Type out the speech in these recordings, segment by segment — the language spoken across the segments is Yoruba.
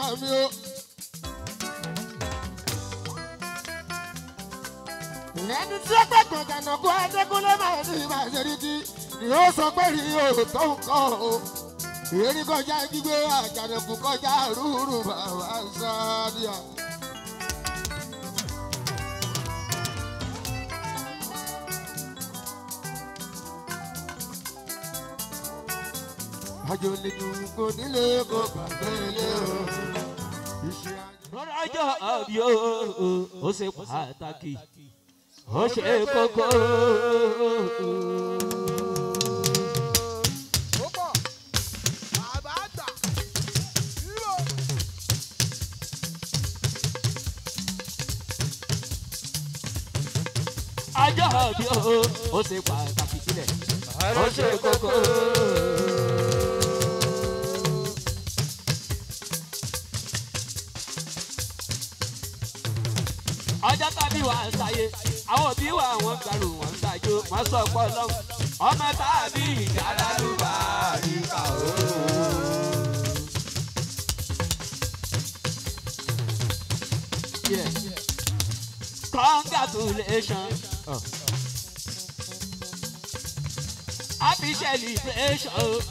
mi o. ẹni tí ó gbẹ̀gbọ̀n gànà kó adékúnlé máa ní ìbàṣẹ́rìkì ni ó sọ pé rí òótọ́ nǹkan o. èrí kọjá gbígbé àjànàkú kọjá rúurú bàbá sáàdìyà. àjò lè dùn kò nílé kó gbàgbé ilé o. iṣẹ́ àjò. lọ́jọ́ àbí o ó ṣe pàtàkì ó ṣe kókó. ó pọ̀ bàbá àgbà hero ọjọ́ àbí o ó ṣe pàtàkì sílẹ̀ ó ṣe kókó. ọjọ́ tàbí wà ń sáyé àwọn òbí wà wọ́n gbàrú wọ́n ń ṣàjò wọ́n sọ pọ̀ lọ́hùn ọmọ tàbí ìjà lálùbá àríkà o. Yeah. Congratulations. Oh. Happy celebration.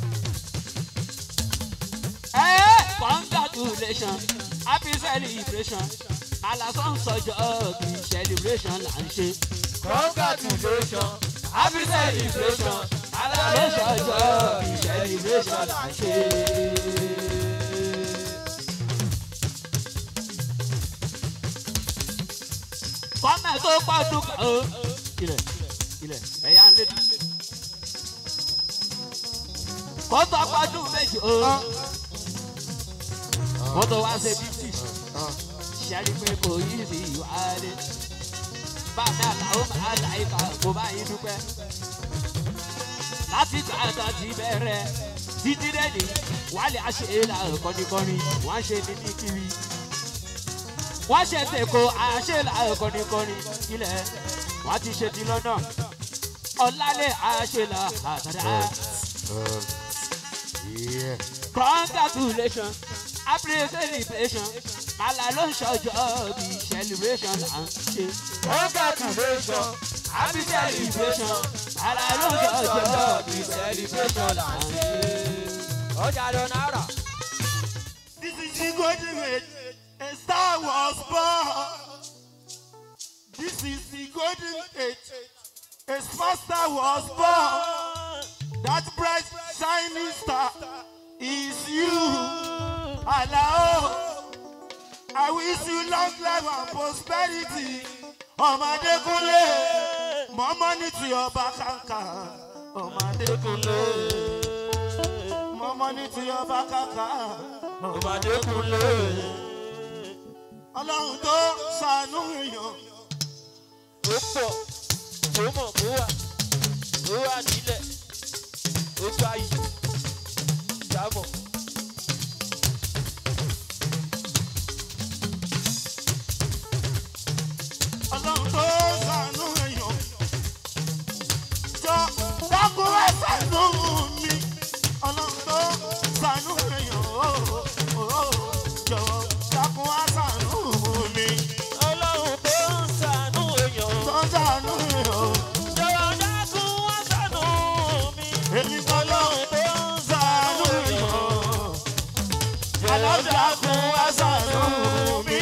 Hey, congratulations. Happy celebration. Alasan sọjọ́ bí celebration là ń ṣe. congratulations Happy celebration. Alasan sọjọ́ bí celebration là ń ṣe. Kọ́mẹ̀ tó pọ̀dún kan o. Ilẹ̀ ilẹ̀ ẹ̀yà ń lédi. Kó tó pọ̀dún méjì o. Kó tó wá ṣe fifty ṣẹ́rí pé kò yí sí ìwádìí. Bàbá àtàwọn máa ta ìka kò bá yín dúpẹ́. Láti gbà tán ti bẹ̀rẹ̀ títí dẹ́ni wálé àṣeyìlá kọ́nikọ́ni wọ́n ṣe ní ní kiri. Wọ́n ṣe tèkó àṣeyìlá kọ́nikọ́ni ilẹ̀ wọ́n ti ṣe ti lọ́nà. Ọ̀làlẹ̀ àṣeyìlá àtàdá. Yeah. Congratulations, happy celebration. Màlá ló ń ṣọjọ́ bí celebration là ń ṣe. congratulations Happy celebration. Màlá ló ń ṣọjọ́ bí celebration là ń ṣe. ọjà lọ náírà. This is the golden age. A star was born. This is the golden age. A small star was born. That bright shining star is you. Allah. I wish you long life and prosperity. Ọmọdékúnlé, more money to your bank account. Ọmọdékúnlé, more money to your bank account. Ọmọdékúnlé. Ọlọ́run tó ṣàánú èèyàn. ó pọ̀ ó mọ̀ kó wà ó wà nílẹ̀ ó gbá yìí jábọ̀. Ọlọ́run tó ṣàánú èèyàn. Jọ dákun ẹ ṣàánú mi. Ọlọ́run tó ṣàánú èèyàn. Jọ̀wọ́ dákun ẹ ṣàánú mi. ọlọ́run tó ń ṣàánú èèyàn Tó ṣàánú èèyàn. jọ̀wọ́ dákun wá ṣàánú mi. Èmi kan lọ́run tó ṣàánú èèyàn. Alájàkun ẹ ṣàánú mi.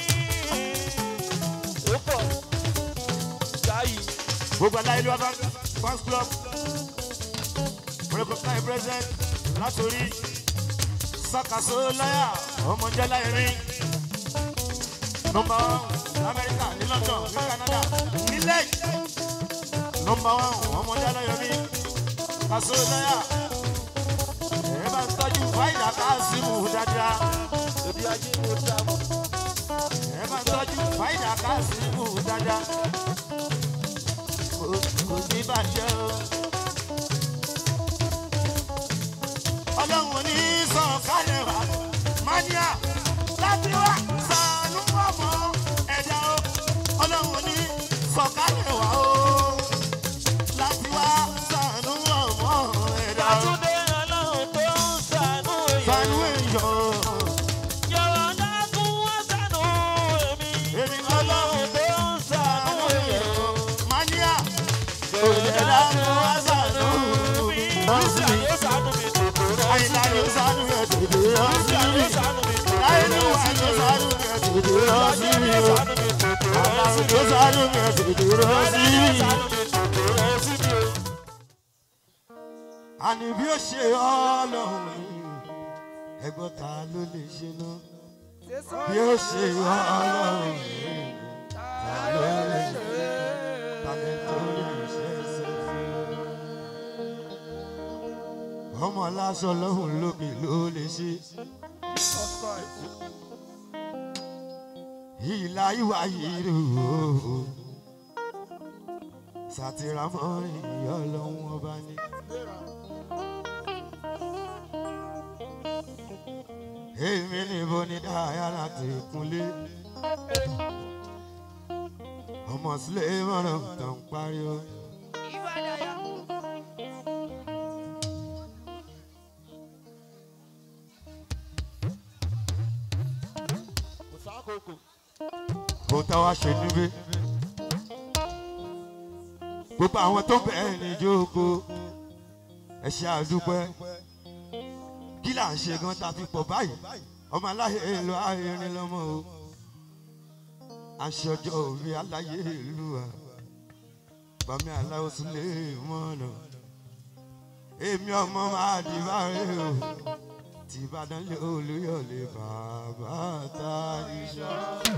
ó pọ̀ gáyì gbogbo aláìlú abá fans club recognize president látòrí sakaso lọ́yà ọmọdé láìrin nọmba one ní amẹ́ríkà ní london ní canada nílẹ̀ nọmba one ọmọdé aláyọ̀mí kaso lọ́yà ẹ bá ń tọ́jú fáìlà káàsìmù dáadáa lórí ajé mo dá mọ́. ẹ bá ń tọ́jú fáìlà káàsìmù dáadáa kò kò ní bàjẹ́ o. ọlọ́run ní sọ̀kalẹ̀ wá mania láti wá sànú ọmọ ẹ̀dá o. ọlọ́run ní sọ̀kalẹ̀ wá o láti wá sànú ọmọ ẹ̀dá o. àtúndé ọlọ́run tó ń ṣàánú èèyàn sànú èèyàn sánú ẹ̀ tètè rọ sí mi. láìlúwa ló sánú ẹ̀ tètè rọ sí mi o. aláwọ̀ ló sánú ẹ̀ tètè rọ sí mi. àní bí ó ṣe ọlọ́run ẹgbọ́n ta ló lè ṣe náà bí ó ṣe ọlọ́run ta ló lè ṣe tàbí tó lè ṣe é ṣe fún ọmọ aláṣọ lọ́hùn lókè ló lè ṣe ìlà ìwà yìí rò ó sàtìrámọ́ ìyá ọlọ́run ọba ní. èmi níbo ni dáhà láti kúnlé ọmọ sílẹ̀ mọ́nà tó ń pariwo. kò tá wa ṣe níbí gbogbo àwọn tó bẹ̀ẹ́ ní jókòó ẹ ṣe àdúpẹ́ kí là ń ṣe gan ta fi pọ̀ báyìí ọmọ aláyé ìlú ayẹrin lọ́mọ o aṣọ ọjọ́ òbí aláyé ìlú wa bàmí aláwọ̀ sílé mọ́nà èmi ọmọ máa di báyìí o tí ìbàdàn lé olúyọ̀lé bàbá ta iṣẹ́.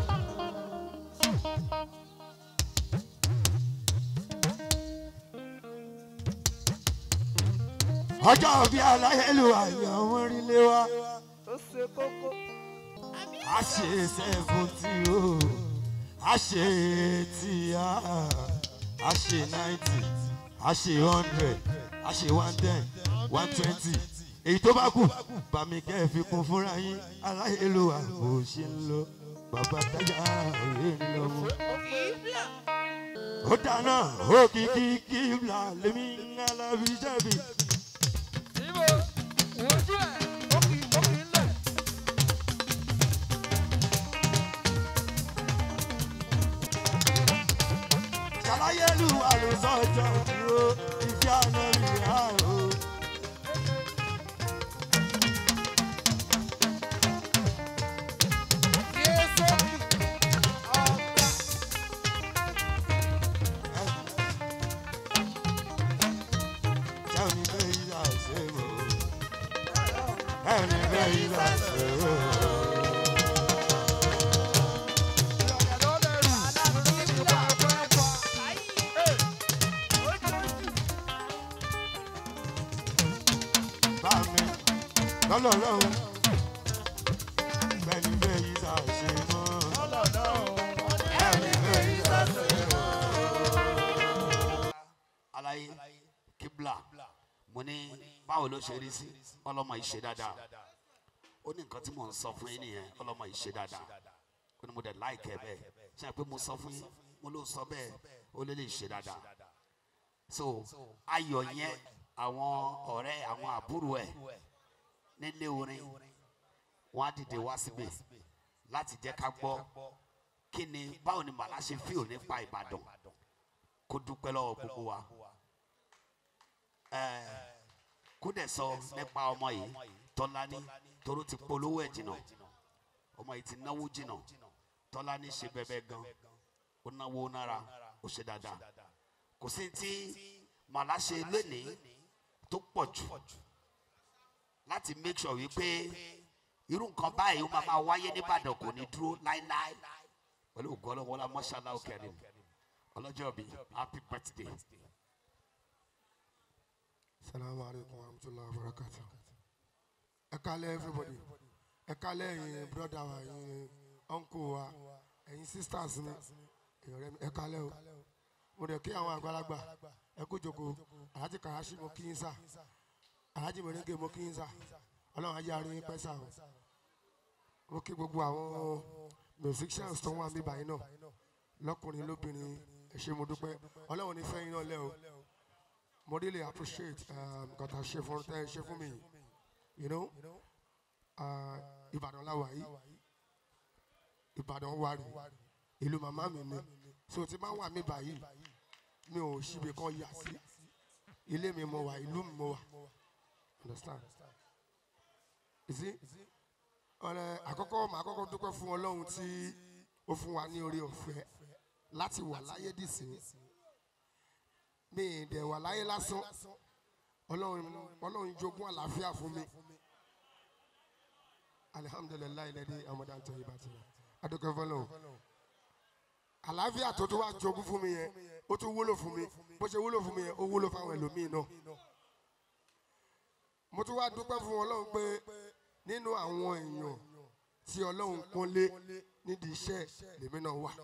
ọjọ́ òbí aláyé ìlú ayé ọmọ orílẹ̀ wa ó ṣe kókó. a ṣe seventy o a ṣe eighty a a ṣe ninety a ṣe hundred a ṣe one ten one twenty èyí tó bá kù bàmí kẹ́ ẹ̀ fi kún fúnra yín aláìlúwa bó ṣe ń lọ bàbá táyà òye ń lọ mú. ó dáná òkìkí kíbla lèmi ń alábi jẹ̀bi. Níbo wojú ẹ̀ ó kì ó kì í lẹ̀. ṣàlàyélúwa ló sọjọ́ dúró ìfẹ́ àná mi rà o. Yéésù ọ̀gá. Tell me where you are, say, oh. Tell me where you are, say, oh. Ìrọ̀lẹ́ ló lè rà aláàbò ìgbà pẹ́pọ̀. bá mi lọ́lọ́lọ́hún bẹ́ẹ̀ni bẹ́ẹ̀ yí sá ṣe mọ́ bẹ́ẹ̀ni bẹ́ẹ̀ yí sá ṣe mọ́. alaye kibla mo ní báwo ló ṣe rí sí ọlọmọ yìí ṣe dáadáa ó ní nǹkan tí mò ń sọ fún yín nìyẹn ọlọmọ yìí ṣe dáadáa ó ní mo dẹ̀ láìkẹ́ bẹ́ẹ̀ ṣe pé mo sọ fún yín mo ló sọ bẹ́ẹ̀ ó lè lè ṣe dáadáa so ayọ̀ yẹn àwọn ọ̀rẹ́ àwọn àbúrò ẹ̀ nílé orin wọ́n á dìde wá síbẹ̀ láti jẹ́ ká gbọ́ kí ni báwo ni màlá ṣe fíò nípa ìbàdàn kó dúpẹ́ lọ́wọ́ gbogbo wa Ẹ̀, kó dẹ̀ sọ nípa ọmọ yìí tọ́lání toró ti polówó ẹ̀ jìnnà ọmọ yìí ti náwó jìnnà tọ́lání ṣe bẹ́bẹ́ gan ó náwó nára ó ṣe dáadáa kò sí tí màlá ṣe lénìí tó pọ̀ jù láti make sure wípé irú nǹkan báyìí ó máa máa wáyé nìbàdàn kò ní dúró láéláé pẹ̀lú ògùn ọlọ́wọ́lá mọ́ṣálá òkèrè ọlọ́jọ́ bíi happy birthday. salamu alaikum wa rahmatulahi wa barakatu. ẹ kálẹ̀ everybody ẹ kálẹ̀ ẹ̀yin broda wa ẹ̀yin uncle wa ẹ̀yin sisters mi ẹ̀yin ọ̀rẹ́ mi ẹ kálẹ̀ o mo dẹ̀ kí àwọn àgbàlagbà ẹ kú jòkó alhaji karashi mo kí yín sá alhaji mẹrẹngẹ mo kí yín sá ọlọ́run ajé arin pẹ́ sá o mo kí gbogbo àwọn musicians tó wà mí báyìí náà lọ́kùnrin lóbìnrin ẹ ṣé mo dúpẹ́ ọlọ́run ní fẹ́ yín náà lẹ́ o mo really appreciate um, nǹkan tá a ṣe fún tẹ́ ẹ ṣe fún mi yìí you know uh, ìbàdàn láwa yìí ìbàdàn wà rí ìlú màmá mi ni so tí máa wà mí báyìí mi ò ṣíbi kan yà sí ilé mi mo wà ìlú mi mo wà understand ìsí ọ̀rẹ́ àkọ́kọ́ màá kọ́kọ́ dúpẹ́ fún ọlọ́run tí ó fún wa ní orí ọ̀fẹ́ láti wà láyé dìsín mi ì dẹ̀ wà láyé lásán ọlọ́run ọlọ́run jogún àlàáfíà fún mi alihamudulilayi lẹ́dí amadan tó yí bàtí adúgbò fọlọ́run àlàáfíà tó tún wá jogún fún mi yẹn ó tún wúlò fún mi bó ṣe wúlò fún mi yẹn ó wúlò fáwọn ẹlòmíì náà mo tún wá dúpẹ́ fún ọlọ́run pé nínú àwọn èèyàn tí ọlọ́run kún lé nídìí iṣẹ́ lèmi náà wà.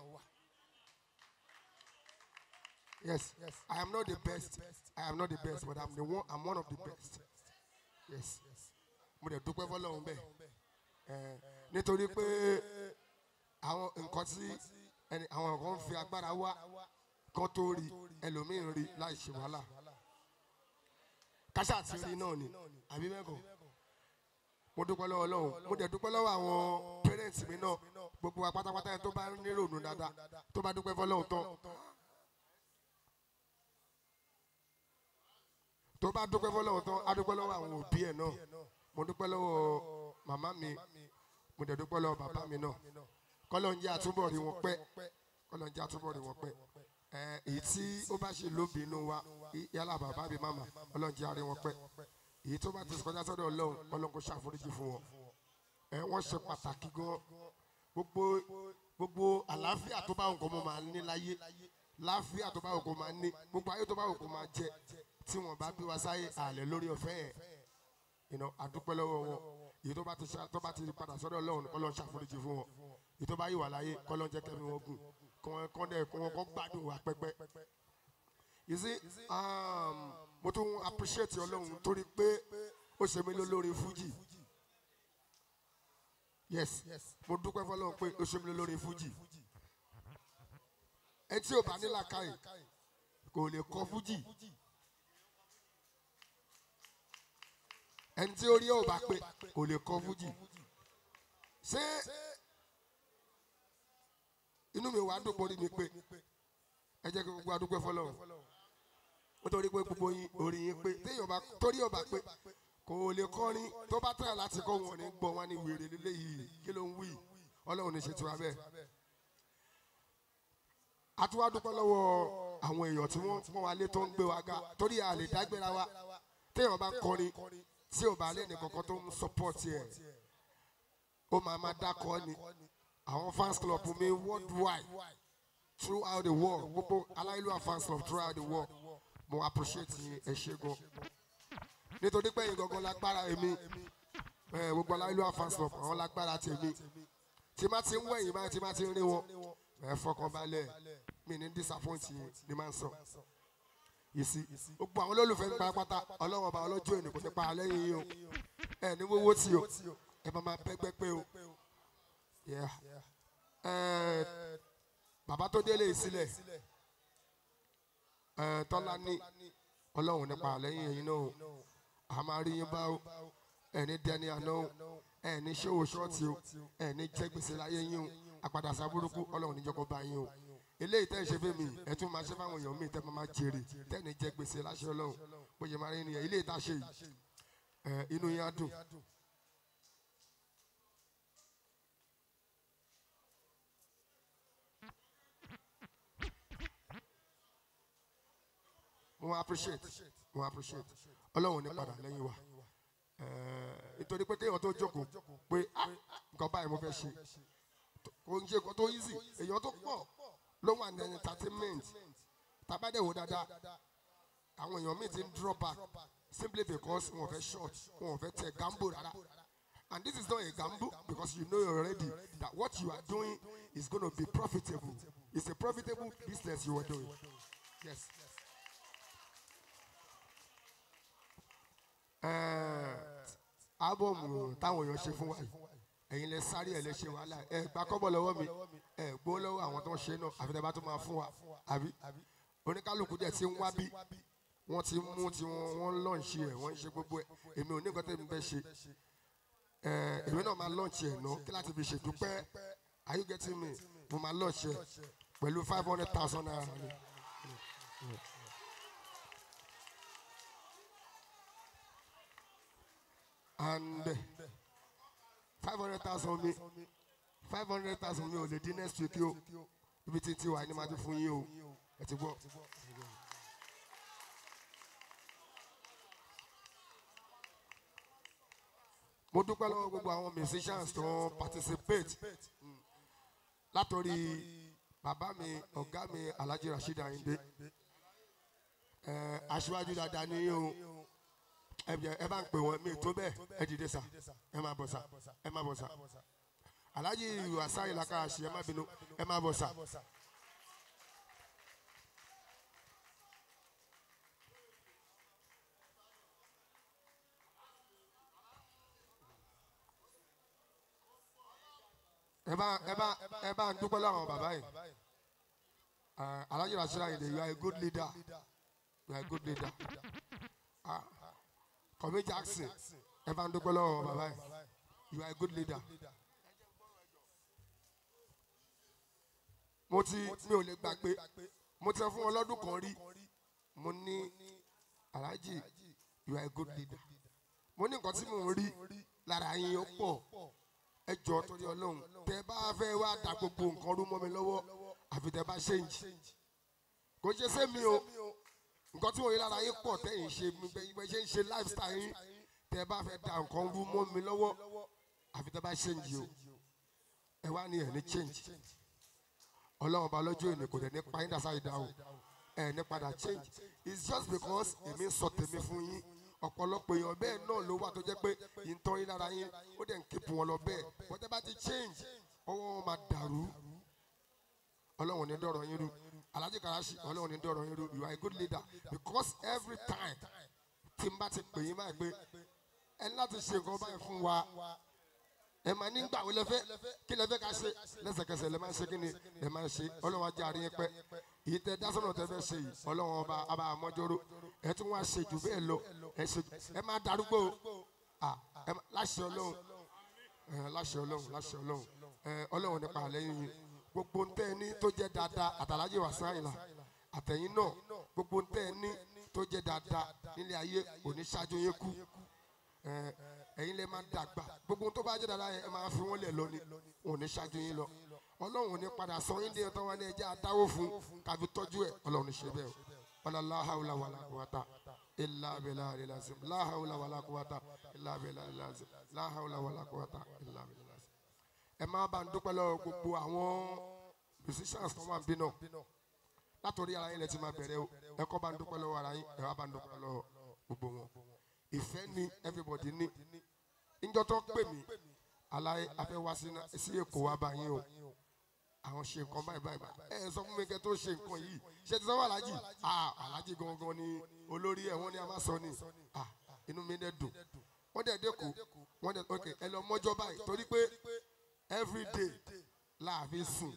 Yes, I am not the best. I am not the best, but I'm the one. I'm one of the best. Yes, mo dẹ̀ dúpẹ́ fọlọ́run bẹ́ẹ̀ Eh, nítorí pé àwọn nǹkan tí ẹni àwọn kan fi agbára wá kan tó rí ẹlòmíín rí láì ṣe wàhálà kásá àti rí náà ni àbí mẹ́kọ̀ọ́ mo dúpẹ́ lọ́wọ́ ọlọ́run mo dẹ̀ dúpẹ́ lọ́wọ́ àwọn pẹ́rẹ́ǹtì mi náà gbogbo wa pátápátá yẹn tó bá nírònú dáadáa tó bá dúpẹ́ fọlọ́run tán tó bá dúpẹ́ fọlọ́run tán á dúpẹ́ lọ́wọ́ àwọn òbí ẹ̀ náà mo dúpẹ́ lọ́wọ́ màmá mi mo dẹ̀ dúpẹ́ lọ́wọ́ bàbá mi náà kọ́lọ́ ń jẹ́ àtúbọ̀ rí wọn pẹ́ kọ́lọ́ ń jẹ́ àtúbọ̀ rí wọn pẹ́ ẹ èyí tí ó bá ṣe lóbìnú wa yálà bàbá mi màmá ọlọ́run jẹ́ àrí wọn pẹ́ èyí tó bá ti kọjá sọ́dọ̀ ọlọ́run ọlọ́run kò ṣàforíjì fún wọn ẹ wọ́n ṣe pàtàkì gan gbogbo gbogbo àlàáfíà tó bá nǹkan mọ́ máa ní láyé láàfíà tó bá nǹkan máa ní gbogbo ayé tó bá nǹkan máa jẹ tí wọ́n bá bí wa sáyé àlẹ́ lórí ọ̀fẹ́ yẹn ìnà àdúpẹ́ lọ́wọ́ wọn èyí tó bá ti ṣá- tó bá ti padà sọ́dọ̀ ọlọ́run ọlọ́run ṣàforíjì fún wọn èyí tó bá yìí wà láyé kọ́lọ́n jẹ́ kẹ́mi wọn gùn kọ́ kọ́ dẹ̀ kọ́ wọn kọ́ gbádùn wa pẹ́pẹ́. you see um, mo tún appreciate ọlọ́run torí pé ó ṣe mí lólórí fújì yes mo dúpẹ́ fọlọ́run pé ó ṣe mí lólórí fújì ẹ tí ò bá ní làákàyè kò lè kọ fújì ẹni tí orí ẹ̀ ò bá pé kò lè kọ fújì ṣé inú mi wàá dùn borí mi pé ẹ jẹ́ kí gbogbo adúpẹ́ fọlọ́run nítorí pé gbogbo yín orí yín pé téèyàn bá torí ọba pé kò lè kọrin tó bá tẹ̀lé láti kọ́ wọn ní gbọ́ wọn ní wèrè lélẹ́yìí kí ló ń wí ọlọ́run ní ṣe tiwa bẹ́ẹ̀. a tún wá dúpẹ́ lọ́wọ́ àwọn èèyàn tí wọ́n pọ́n wa lé tó ń gbé wa ga torí a lè dágbéra wa téèyàn bá kọrin tí ò bá lé ní kankan tó ń sọpọ́ọ̀tì ẹ̀ ó máa máa dákọ́ ni àwọn fans club mi worldwide throughout the world gbogbo aláìlúwà fans club throughout the world mo appreciate yín ẹ ṣé gan nítorí pé yín gangan lágbára èmi ẹ, gbogbo aláìlúwà fans club àwọn lágbára tèmi tí má ti ń wẹ̀yìn báyìí tí má ti ń rí wọn ẹ fọkàn balẹ̀ mi ní disappoint yín ni máa ń sọ yìí sí gbogbo àwọn olólùfẹ́ ń parapata ọlọ́wọ́n ọba ọlọ́jọ́ ènìyàn kò ní pa àlẹ́ yìí o ẹ ní wọ́wọ́ tí o ẹ máa máa bẹ́gbẹ́ pé o Yeah. Ẹ, bàbá tó délé yìí sílẹ̀ ẹ, tọ́lá ní ọlọ́run nípa àlẹ́yìn ẹ̀yin náà o a máa rí yín bá o ẹ ní dẹni àná o ẹ ní ṣòwò ṣọ́ọ̀tì o ẹ ní jẹ́ gbèsè láyé yín o àpàdà sábúrúkú ọlọ́run níjọkọ̀ bá yín o eléyìí tẹ́ ẹ ṣe fún mi ẹ tún máa ṣe fáwọn èèyàn mi tẹ́ máa máa jèrè tẹ́ ẹ ní jẹ́ gbèsè láṣẹ ọlọ́run bó ṣe máa rí nìyẹn eléyìí tá a ṣe yìí ẹ, inú yín á dùn mo appreciate mo appreciate ọlọ́run ní padà lẹ́yìn wa Ẹ̀ẹ́, nítorí pé kéèyàn tó jókòó pé ah, nǹkan báyìí mo fẹ́ ṣe kò ń ṣe nǹkan tó easy èèyàn tó pọ̀ ló wà ní entertainment tàbádẹ́wò dáadáa àwọn èèyàn míì ti ń drop back simply because wọn fẹ́ short wọn fẹ́ tẹ gambo rárá and this is not a gamble because you know already that what you are doing is gonna be profitable it's a profitable business you are doing yes. ábọ̀mù táwọn èèyàn ṣe fún wa yìí ẹ̀yin lẹ sáré ẹ̀ lẹ ṣe wàhálà ẹ̀ gba kọ́bọ̀ lọ́wọ́ mi ẹ̀ gbó lọ́wọ́ àwọn tó ń ṣe náà àfi tẹ́ bá tó máa fún wa àbí oníkálukú dẹ̀ ti ń wá bí wọ́n ti mú tí wọ́n wọ́n lọ́ọ̀ṣì ẹ̀ wọ́n ń ṣe gbogbo ẹ̀ èmi ò ní nǹkan tẹ́mi fẹ́ ṣe ẹ̀ èmi náà máa lọ́ọ̀ṣì ẹ̀ náà kí láti fi ṣèdúpẹ́ are you getting me mo máa lọ́ọ̀ṣì ẹ̀ pẹ̀lú five hundred thousand naira ni. and five hundred thousand mi five hundred thousand mi ò lè dín next week o ibi tí tí wà ní ma ti fún yín o ẹ ti gbọ́. mo dúpẹ́ lọ́wọ́ gbogbo àwọn musicians tó ń participate Mm. látòrí bàbá mi ọ̀gá mi alhaji rasheed ayinde ẹ aṣíwájú dáadáa ní o ẹ jẹ́- ẹ bá ń pè wọ́n mi tó bẹ́ẹ̀ ẹ dìde sà ẹ máa bọ̀ sà ẹ máa bọ̀ sà alhaji wasa ìlàkà àṣì ẹ má bínú ẹ máa bọ̀ sà. ẹ bá ẹ bá ẹ bá ń dúpẹ́ lọ́wọ́ bàbá yìí Eh, alhaji rasheed ayinde you are a good leader you are a good leader ah kọ̀mí jackson ẹ bá ń dúpẹ́ lọ́wọ́ bàbá yìí you are a good leader. mo ti mi ò lè gbàgbé mo ti sọ fún wọn lọ́dún kan rí mo ní alhaji you are a good leader mo ní nǹkan tí mò ń rí lára yín ó pọ̀ ẹ jọ torí ọlọ́run tẹ bá fẹ́ wá da gbogbo nǹkan rú mọ́ mi lọ́wọ́ àfi tẹ bá change kò ṣe sẹ́mi o nǹkan tí mo rí lára yín pọ̀ tẹ́yìn ṣe mi bẹ́ẹ̀ ṣe ń ṣe lifestyle yín tẹ bá fẹ́ da nǹkan rú mọ́ mi lọ́wọ́ àfi tẹ bá change o ẹ wá ní ẹ̀ ní change ọlọ́run ọba lọ́jọ́ èmi kò dẹ̀ ní pa yín dàsá yìí dáhùn ẹ̀ ní padà change it's just because èmi ń sọ tèmi fún yín ọ̀pọ̀lọpọ̀ èèyàn bẹ́ẹ̀ náà ló wà tó jẹ́ pé ìtọ́ yín lára yín ó dẹ̀ ń kíkù wọn lọ bẹ́ẹ̀ wọ́n tẹ́ bá ti change ọwọ́ wọn máa dàrú ọlọ́run ní dọ̀rọ̀ yín rú alhaji karashi ọlọ́run ní dọ̀rọ̀ yín rú you are a good leader because every time tí n bá ti pè yín báyìí pé ẹ ní láti ṣe nǹkan báyìí fún wa ẹ máa nígbà wo lẹ fẹ́ kí lẹ fẹ́ ká ṣe lẹ́sẹ̀kẹsẹ̀ lẹ máa ń ṣe kí ni lẹ máa ń ṣe ọlọ́run ajá àárín yẹn pẹ́ èyí tẹ dásọ̀nà tẹ fẹ́ ṣe yìí ọlọ́run ọba ọba àmọ́jọ́rò ẹ tún wá ṣe jù bẹ́ẹ̀ lọ ẹ ṣe ẹ máa darúgbó o Ah, ẹ má- láṣẹ ọlọ́run ẹ, láṣẹ ọlọ́run láṣẹ ọlọ́run ẹ, ọlọ́run nípa àlẹ́yìn yìí gbogbo ntẹ́ ẹ ní tó jẹ́ dáadáa àtàlájì wà sáyìnlá àtẹ̀yìn náà gbogbo ntẹ́ ẹ ní tó jẹ́ dáadáa nílé ayé òní ṣáájú yín kú ẹ, ẹ̀yin lè máa dàgbà gbogbo tó bá jẹ́ dáadáa yẹn ẹ máa fi wọ́n lẹ̀ lọ ni òní ṣáájú yín lọ ọlọ́run ní padà sọ yín dé ẹ̀tọ́ wa ní ẹjẹ́ adáwó fún káfi tọ́jú ẹ̀ ọlọ́run ní ṣe bẹ́ẹ̀ o wàlá láhàúlà wàlá kùwàtà ilà abẹ́là àlẹ́làsìm láhàúlà wàlá kùwàtà ilà abẹ́là àlẹ́làsìm láhàúlà wàlá kùwàtà ilà abẹ́là àlẹ́làsìm. ẹ máa bá ń dúpẹ́ lọ́wọ́ gbogbo àwọn musicians tó wà ń bí náà látòrí ara yín lẹ ti máa bẹ̀rẹ̀ o ẹ kọ́ bá ń dúpẹ́ lọ́wọ́ ara yín ẹ wá bá ń dúpẹ́ lọ́wọ́ gbogbo wọn ìfẹ́ ni everybody ní níjọ́ tó pè mí aláì afẹ́ wá sí ná- sí èkó wá bá yín o àwọn ṣe nǹkan báyìí báyìí báyìí ẹ sọ fún mi kẹ tó ṣe nǹkan yìí ṣe ti sanwó alájì ah alájì gangan ni olórí ẹ wọn ni a máa sọ ni ah inú mi dẹ dùn wọn dẹ dẹkọ wọn dẹ ok ẹ lọ mọjọ báyìí torí pé every day láàfin sùn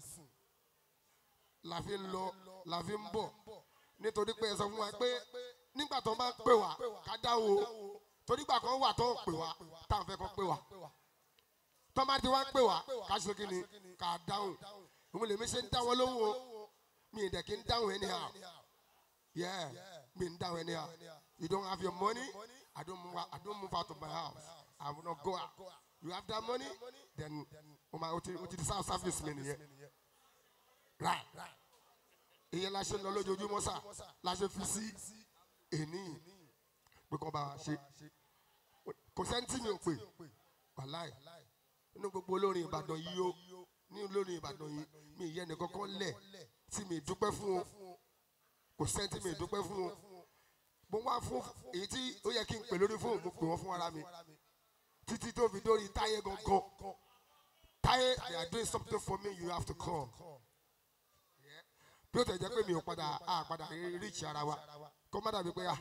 láàfin lọ láàfin bọ nítorí pé ẹ sọ fún wa pé nígbà tó bá ń pè wá ká dáhùn o torí gbà kan wà tó ń pè wá táwọn fẹ́ kọ́ pè wá tọ́mà tí wọ́n ń pè wá ká ṣe kí ni ká dáhùn òun lèmi ṣe ń dá wọn lóhùn o mi ì dẹ̀ kí ń dáhùn anyhow yeah mi ń dáhùn anyhow you don't have your money I don't move out, I don't move out of my house I will not go out you have that money then o ma o ti o ti di self service mi nìyẹn right ìyẹn la ṣe ń lọ lójoojúmọ́ sá la ṣe fi sí èní pé kọ́ bá wa ṣe kò sẹ́ni tí mi ò pè wàláì nínú gbogbo olórin ìbàdàn yìí ó ní olórin ìbàdàn yìí mi ìyẹn nìkan kan lẹ̀ tí mi dúpẹ́ fún o kò sẹ́ni tí mi dúpẹ́ fún o mo wá fún èyí tí ó yẹ kí n pè lórí fóònù mo pè wọ́n fún ara mi títí tó fi dórí táyé gangan táyé they are doing something for me you have to come bí ó tẹ̀ jẹ́ pé mi ò padà á padà reach ara wa kó má dàbí pé à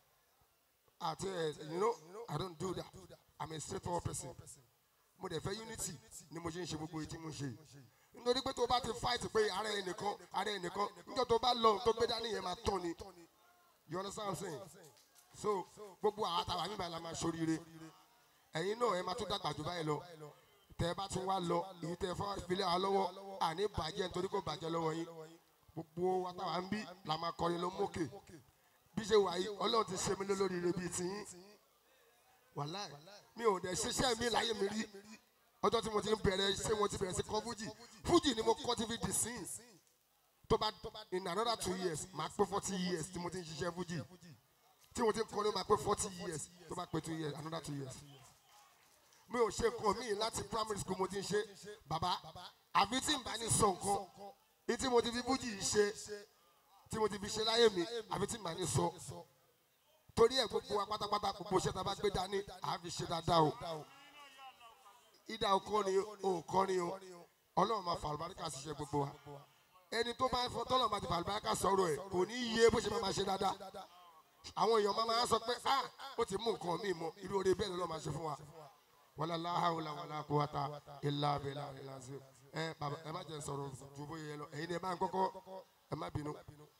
àti ẹ̀ you know I don't do that I'm a straightforward person mo dẹ̀ fẹ́ unity ni mo ṣe ń ṣe gbogbo èyí tí mo ń ṣe yìí nítorí pé tó bá ti fight pé ara ẹ̀ nìkan ara ẹ̀ nìkan níjọ́ tó bá lọ tó gbé dání yẹn máa tán ni you understand what I'm saying so gbogbo àwọn àtàwọn àmì ìbàlẹ̀ máa ṣoríire ẹ̀yin náà ẹ máa tún dàgbà jù báyìí lọ tẹ ẹ bá tún wá lọ èyí tẹ ẹ fọwọ́ ìfilẹ̀ wa lọ́wọ́ àní bàjẹ́ nítorí kò bàjẹ́ lọ́wọ́ yín gbogbo wa táwa ń bí la máa kọrin ló mókè bí ṣe wà yìí ọlọ́run ti ṣe mí lólóríire bíi tiyín wàláì mi ò dẹ̀ ṣiṣẹ́ mi láyé mi rí ọjọ́ tí mo ti ń bẹ̀rẹ̀ ṣé mo ti bẹ̀rẹ̀ sí kọ́ fújì fújì ni mo kọ́ tí fi dì sí tó bá in another two years máa pé forty years tí mo ti ń ṣiṣẹ́ fújì tí mo ti ń kọ́ ló máa pé forty years tó bá pé two years another two years mi ò ṣe nǹkan míì láti primary school mo ti ń ṣe bàbá àfi tí n bá ní sọ nǹkan ní tí mo ti fi fújì ṣe tí mo ti fi ṣe láyé mi àfi tí n bá ní sọ torí ẹ gbogbo wa pátápátá gbogbo iṣẹ́ tá a bá gbé dání àá fi ṣe dáadáa o ìdá òkọrin òkọrin o ọlọ́run máa fa àlùbáríkà ṣiṣẹ́ gbogbo wa ẹni tó bá ń fọ tọ́lọ̀ máa ti fa àlùbáríkà sọ̀rọ̀ ẹ̀ kò ní yé bó ṣe máa máa ṣe dáadáa àwọn èèyàn máa máa sọ pé ah ó ti mú nǹkan míì mọ irú oore bẹ́ẹ̀ lọ́ọ́ máa ṣe fún wa wàlá láhàúlà wàlá kúwàtà ilà abẹ́là ìlànà ẹ bàbá ẹ má jẹ́ sọ̀rọ̀ ju bóyá yẹ lọ ẹ̀yin ni ẹ bá ń kọ́kọ́ ẹ má bínú.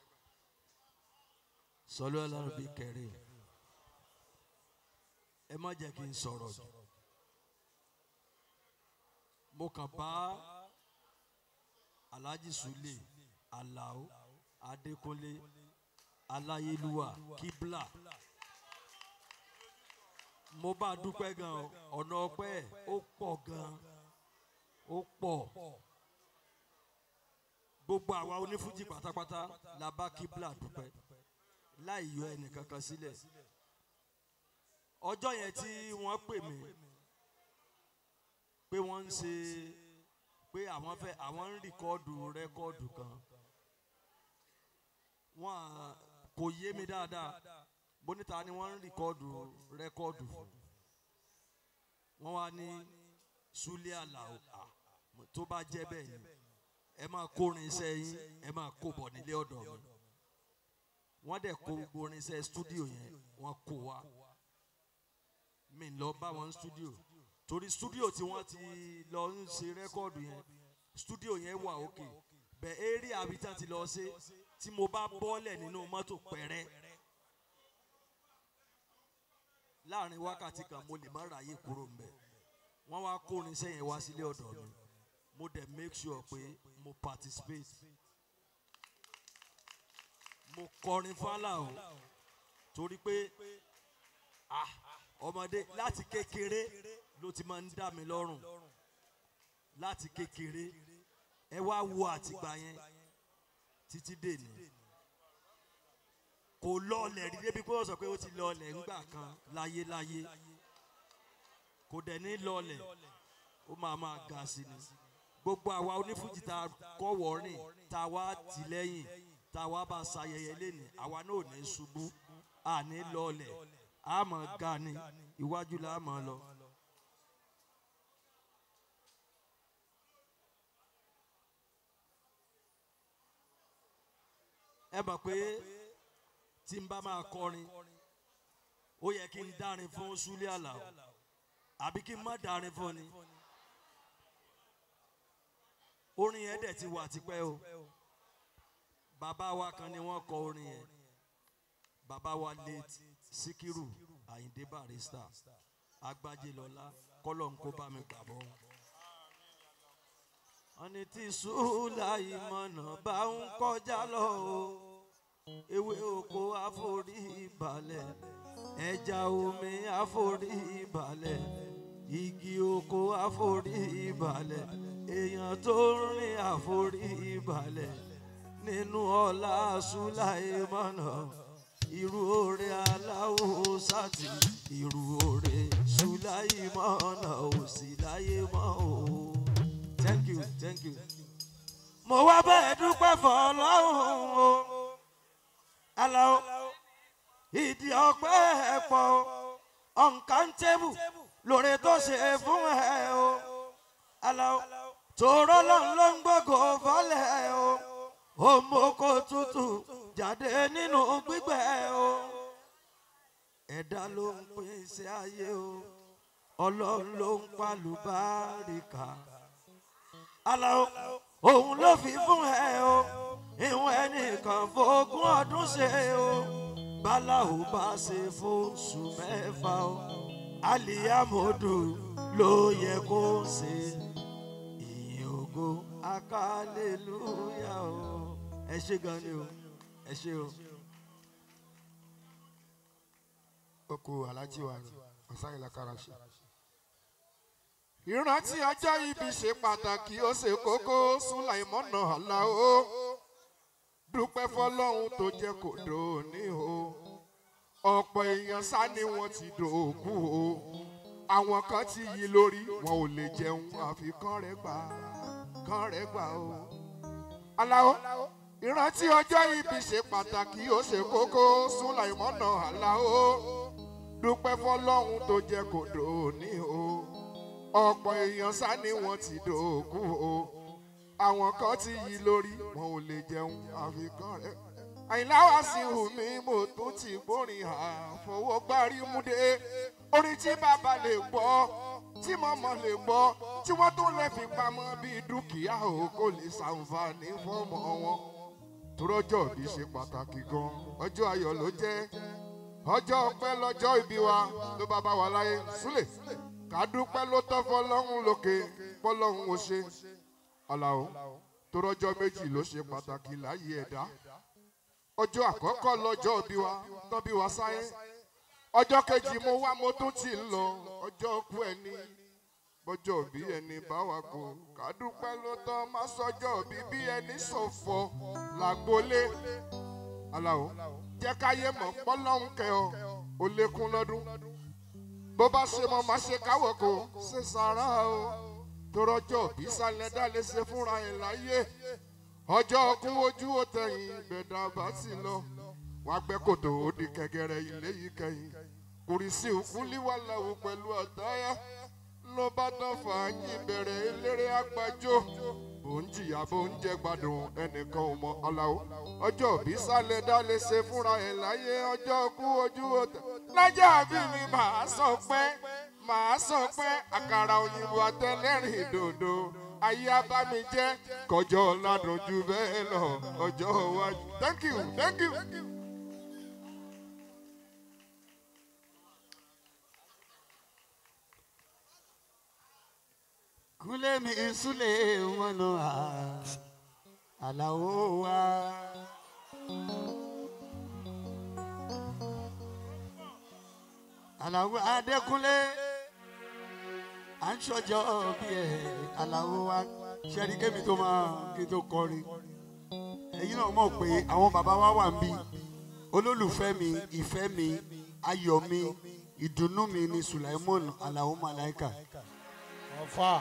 sọlọ ọlọrun bíi kẹrẹ ẹ má jẹ kí n sọrọ jù mo kàn bá alhaji sule alao adékúnlé aláyélúwà kíbla mo bá dúpẹ́ gan ọ̀nà ọpẹ́ ẹ̀ ó pọ̀ gan ó pọ̀ gbogbo àwa onífújì pátápátá la bá kíbla dúpẹ́ láì yọ ẹnìkankan sílẹ̀ ọjọ́ yẹn tí wọ́n pè mí pé wọ́n ń ṣe pé àwọn fẹ́ àwọn ń rìkọ́ọ̀dù rẹ́kọ́ọ̀dù kan wọ́n à kò yé mi dáadáa bonita ni wọ́n ń rìkọ́ọ̀dù rẹ́kọ́ọ̀dù fún wọ́n wá ní sulé àlàó à tó bá jẹ́ bẹ́ẹ̀ ni ẹ máa kórin iṣẹ́ yín ẹ máa kó bọ̀ nílé ọ̀dọ̀ mi wọ́n dẹ̀ kó gbogbo orinṣẹ́ stúdíò yẹn wọ́n kó wa mi lọ bá wọn stúdíò torí stúdíò tí wọ́n ti lọ ń ṣe rẹ́kọ́ọ̀dù yẹn stúdíò yẹn wà òkè bẹ́ẹ̀ eré àbíta ti lọ ṣe tí mo bá bọ́lẹ̀ nínú mọ́tò pẹ̀rẹ́ láàrin wákàtí kan mo lè má ráyè kúrò ń bẹ̀ wọ́n wá kó orinṣẹ́ yẹn wá sílé ọ̀dọ̀ mi mo dẹ̀ make sure pé mo participate mo kọrin fálà o torí pé ah ọmọdé láti kékeré ló ti máa ń dá mi lọ́rùn láti kékeré ẹ wá wo àtìgbà yẹn títí dèní kò lọọlẹ̀ rí débi pé wọ́n sọ pé ó ti lọọlẹ̀ ńgbà kan láyéláyé kò dẹ̀ ní lọọlẹ̀ ó máa máa ga sí ni gbogbo àwa onífújì tá a kọ́ wọ́ọ́rìn tá a wá tì lẹ́yìn tá a wá bá ṣayẹyẹ lẹ́nu àwa náà ò ní ṣubú à ní lọọlẹ̀ a mọ̀ ga ni iwájú la mọ̀ lọ. ẹ mọ̀ pé tí n bá máa kọrin ó yẹ kí n dárin fún súlẹ̀ àlàó àbí kí n má dárin fún ni orin yẹn dẹ̀ ti wà tipẹ́ o bàbá wa kan ni wọ́n kọ orin yẹn bàbá wa late sikiru ayinde barista agbájélọlá kọlọ́n kó bá mi gbàbọ́. wọ́n ní tí sùúlà ìmọ̀nà bá ń kọjá lọ o ewé oko àforí balẹ̀ ẹja omi àforí balẹ̀ igi oko àforí balẹ̀ èèyàn tó rìn àforí balẹ̀ nínú ọlá sùláìmọ̀nà irú oore aláwo sátì irú oore sùláìmọ̀nà ò sí láyé mọ́ o. thank you thank you. mo wá bẹ́ẹ̀ dúpẹ́ fọlọ́hún o aláwo ìdí ọpẹ́ ẹ̀ pọ̀ ọ̀nkàntébù lóore tó ṣe fún ẹ o aláwo tòró lọ́n ló ń gbógo fọ́lẹ̀ o òmòkò tútù jáde nínú gbígbẹ́ o ẹ̀dá ló ń pín sí ayé o ọlọ́run ló ń palùbáríkà aláwo òun ló fi fún ẹ o ìwọ̀n ẹnìkan fógún ọdún ṣe o báláwo bá ṣe fóṣù mẹ́fà o aliyamodu ló yẹ kó ṣe ìyìn ògo akálẹ́lúyà o ẹ ṣe gan ni o ẹ ṣe o. oko alhaji wa ni ọ̀sán ìlà karashe ìrántí ọjọ́ ibi ṣe pàtàkì ó ṣe kókó sùláìmọ́nà aláwo dúpẹ́ fọlọ́run tó jẹ́ kó dòní o ọ̀pọ̀ èèyàn sá ni wọ́n ti dòkú o àwọn kan ti yí lórí wọn ò lè jẹun àfi kán rẹ gbà kán rẹ gbà o. aláwo ìrántí ọjọ́ ibi ṣe pàtàkì ó ṣe kókó sùláìmọ́nà aláwo dúpẹ́ fọlọ́run tó jẹ́ kó dòní o ọ̀pọ̀ èèyàn sá ni wọ́n ti dòkú o àwọn kan ti yí lórí wọn ò lè jẹun àfi kán rẹ àìláwá sí wùmí mo tún ti gbórin àfọwọ́gbárí múdé orin tí bàbá lè gbọ́ tí mọ̀mọ́ lè gbọ́ tí wọ́n tún lè fi pamọ́ bíi dúkìá o kò lè ṣàǹfààní fọ́mọ wọn. torọ́jọ́ bí ṣe pàtàkì gan ọjọ́ ayọ̀ ló jẹ́ ọjọ́ ọpẹ́ lọ́jọ́ ìbí wa ló bá bá wa láyé súlẹ̀ kàdúpẹ́ ló tọ́ fọlọ́run lókè fọlọ́run ò ṣe ọ̀làwọ̀ torọ́jọ́ méjì ló ṣe pàtàkì láyé ẹ̀dá ọjọ́ àkọ́kọ́ lọ́jọ́ bí wa tán bí wa sáyé ọjọ́ kejì mo wá mo tún ti ń lọ ọjọ́ kú ẹni bọ́jọ́ bí ẹni bá wa kó kàdúpẹ́ ló tán má sọjọ́ bí bí ẹni ṣọ̀fọ̀ làgbólé aláwo jẹ́ káyé mọ̀ pọ́lọ́hún kẹ ọ ó lékún lọ́dún bó bá ṣe mọ má ṣe káwọ̀ kó ṣe sàrà o torọ́jọ́ bí sálẹ̀ dá lè ṣe fúnra ẹ̀ láyé ọjọ́ kún ojú ó tẹ̀yìn gbẹ̀dà bá sì lọ wá gbẹ́ kòtò ó di kẹ̀gẹ́rẹ́ ilé yìí kẹ́yìn kùrìsì òkúlíwàláwò pẹ̀lú àtáyà ló bá tán fàájì bẹ̀rẹ̀ eléré àgbájọ bó ń jìyà bó ń jẹ gbádùn ẹnìkan ò mọ ọ̀làwò ọjọ́ òbí sálẹ̀ dá lè ṣe fúnra ẹ̀ láyé ọjọ́ kú ojú ó tẹ̀ lájà àbí mi màá sọ pé màá sọ pé àkàrà òyìnbó àtẹlẹ́rìn dòdò ayé abámi jẹ́ kọjọ́ ládùn ju bẹ́ẹ̀ lọ ọjọ́ iwájú thank you thank you. kúlẹ̀ mi súlẹ̀ wọn nù á àlàó wa. àlàó adékúnlé à ń ṣọjọ́ bí ẹ̀ àlàó wa ṣẹ́ni kémi tó máa kí tó kọrin ẹ̀yin náà mọ̀ pé àwọn bàbá wa wà ń bí olólùfẹ́ mi ìfẹ́ mi ayọ̀ mi ìdùnnú mi ni sulaimon alao malaika ọ̀fà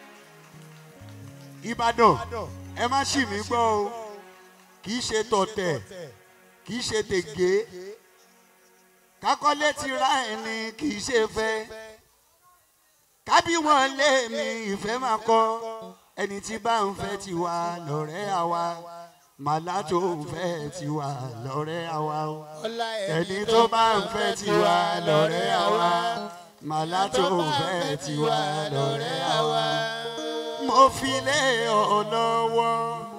ìbàdàn ẹ má ṣì mí gbọ́ o kì í ṣe tọ̀tẹ̀ kì í ṣe tègé kákọ́lé ti ra ẹni kì í ṣe fẹ́ kábí wọn lé mi ìfẹ́ máa kọ́ ẹni tí bá ń fẹ́ ti wà lọ́rẹ́ àwa màlá tó ń fẹ́ ti wà lọ́rẹ́ àwa o ẹni tó bá ń fẹ́ ti wà lọ́rẹ́ àwa màlá tó ń fẹ́ ti wà lọ́rẹ́ àwa mo fi lé ọ lọ́wọ́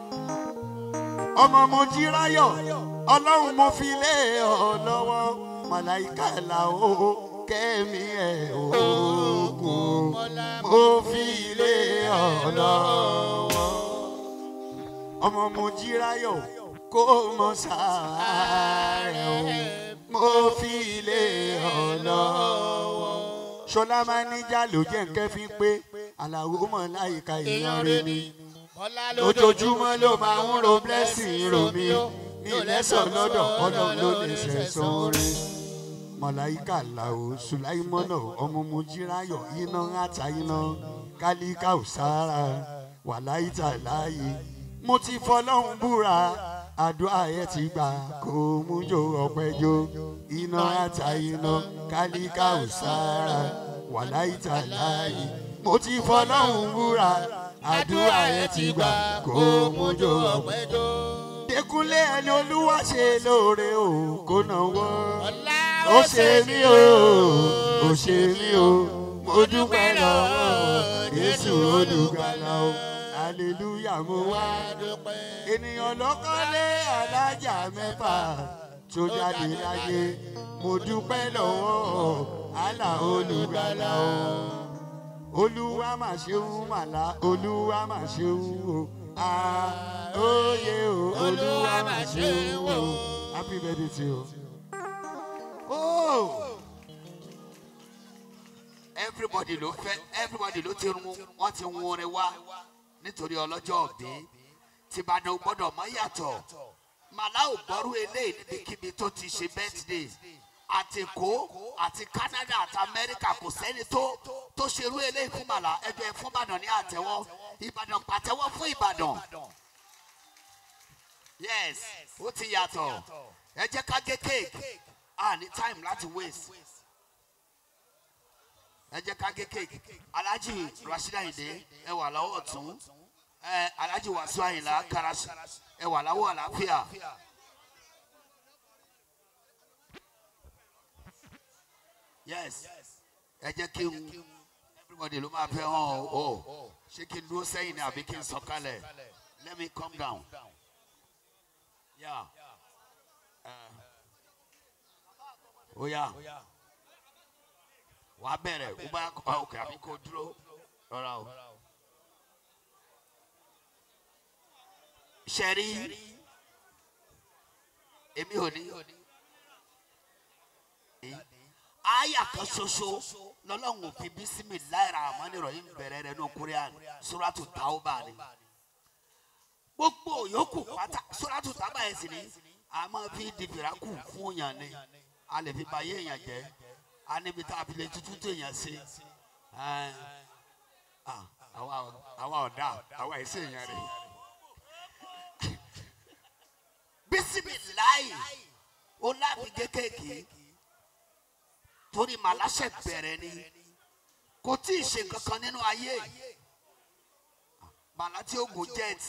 ọmọ mo jí ráyọ̀ ọlọ́run mo fi lé ọ lọ́wọ́ màláìka làwọ̀ kẹ́mi ẹ̀ ogun mo fi lé ọ lọ́wọ́ ọmọ mo jí ráyọ̀ kó mọ sáré o mo fi lé ọ lọ́wọ́ ṣọlá máa níjà ló jẹ́ nǹkan fi pé àlàó mọ̀ láyìíká èèyàn rẹ ni lójoojúmọ́ ló máa ń ro blessing ro mi ní lẹ́sọ̀ lọ́dọ̀ ọlọ́run ló lè sẹ̀sán orin mọ̀láyíkà làwọ̀ sùláìmọ́nà ọmọ mojírayọ̀ iná ata iná kálíkà òsára wàláyítà láàyè mo ti fọlọ́run búra àdúrà ẹ ti gbà kó mú jò ọ̀pẹ́jọ iná ata iná kálíkà òsára wàláyítà láàyè mo ti fọlọ́run búra àdúrà ẹ ti gbà kó mú jò ọ̀pẹ́jọ. Dékúnlé ẹni olúwa ṣe lóore o kò náwó. Ó ṣe mí o, ó ṣe mí o, mo dúpẹ́ lọ́wọ́ Jésù olùgbàlà o. Aleluya mo wá. Ènìyàn lọ́kọ́lé alájà mẹ́fà tó jáde láyé. Mo dúpẹ́ lọ́wọ́ àlà olùgbàlà o. Olúwa mà ṣeun màlá, olúwa mà ṣeun o oyè o olúwa mà ṣe o happy birthday to you. Oh. ẹ everybody ló fẹ́ everybody ló ti run wọ́n ti hun orin wá nítorí ọlọ́jọ́ òbí tìbàdàn ò gbọ́dọ̀ mọ́ yàtọ̀ màlá ò gbọ́rú eléyìí níbikíbi tó ti ṣe birthday àti èkó àti canada àti amẹ́ríkà kò sẹ́ni tó tó ṣerú eléyìí fún màlá ẹgbẹ́ ẹ fún ìbàdàn ní àtẹ́wọ́ ìbàdàn pàtẹ́wọ́ fún ìbàdàn yes ó ti yàtọ̀ ẹ jẹ́ ká gé cake a ní time láti waste ẹ jẹ́ ká gé cake alhaji rasheed ayinde ẹ wà lọ́wọ́ ọ̀tún ẹ alhaji wasu ayinla karasi ẹ wà lọ́wọ́ àlàáfíà. yes ẹ jẹ́ kí n everybody ló máa fẹ́ hàn ọ́ ọ́ ṣé kí n dúró sẹ́yìn ni àbí kí n sọ̀kalẹ̀ let me calm down. Yeah. Uh, ó yá wàá bẹ̀rẹ̀ ó bá ọkọ̀ àbí kò dúró rọra o. sẹ́rí èmi ò ní àyà kan ṣoṣo lọ́lọ́run ò fi bísímì láìra àmọ́ nírọ̀ yìí ń bẹ̀rẹ̀ rẹ̀ ní korean suratu tauba ni gbogbo yòókù pátá suratu tauba yẹn sì ni a máa fi di fìràkù fún yàn ni a lè fi ba yé èèyàn jẹ́ a níbi tá a fi lè tutù tó èèyàn sí àwa ọ̀dà àwa ẹ̀sẹ̀ èèyàn rẹ̀ bisimilayi ó láfi kékèké torí màláṣẹ bẹ̀rẹ̀ ni kò tí ì ṣe kankan nínú ayé màlá tí ó gùn jet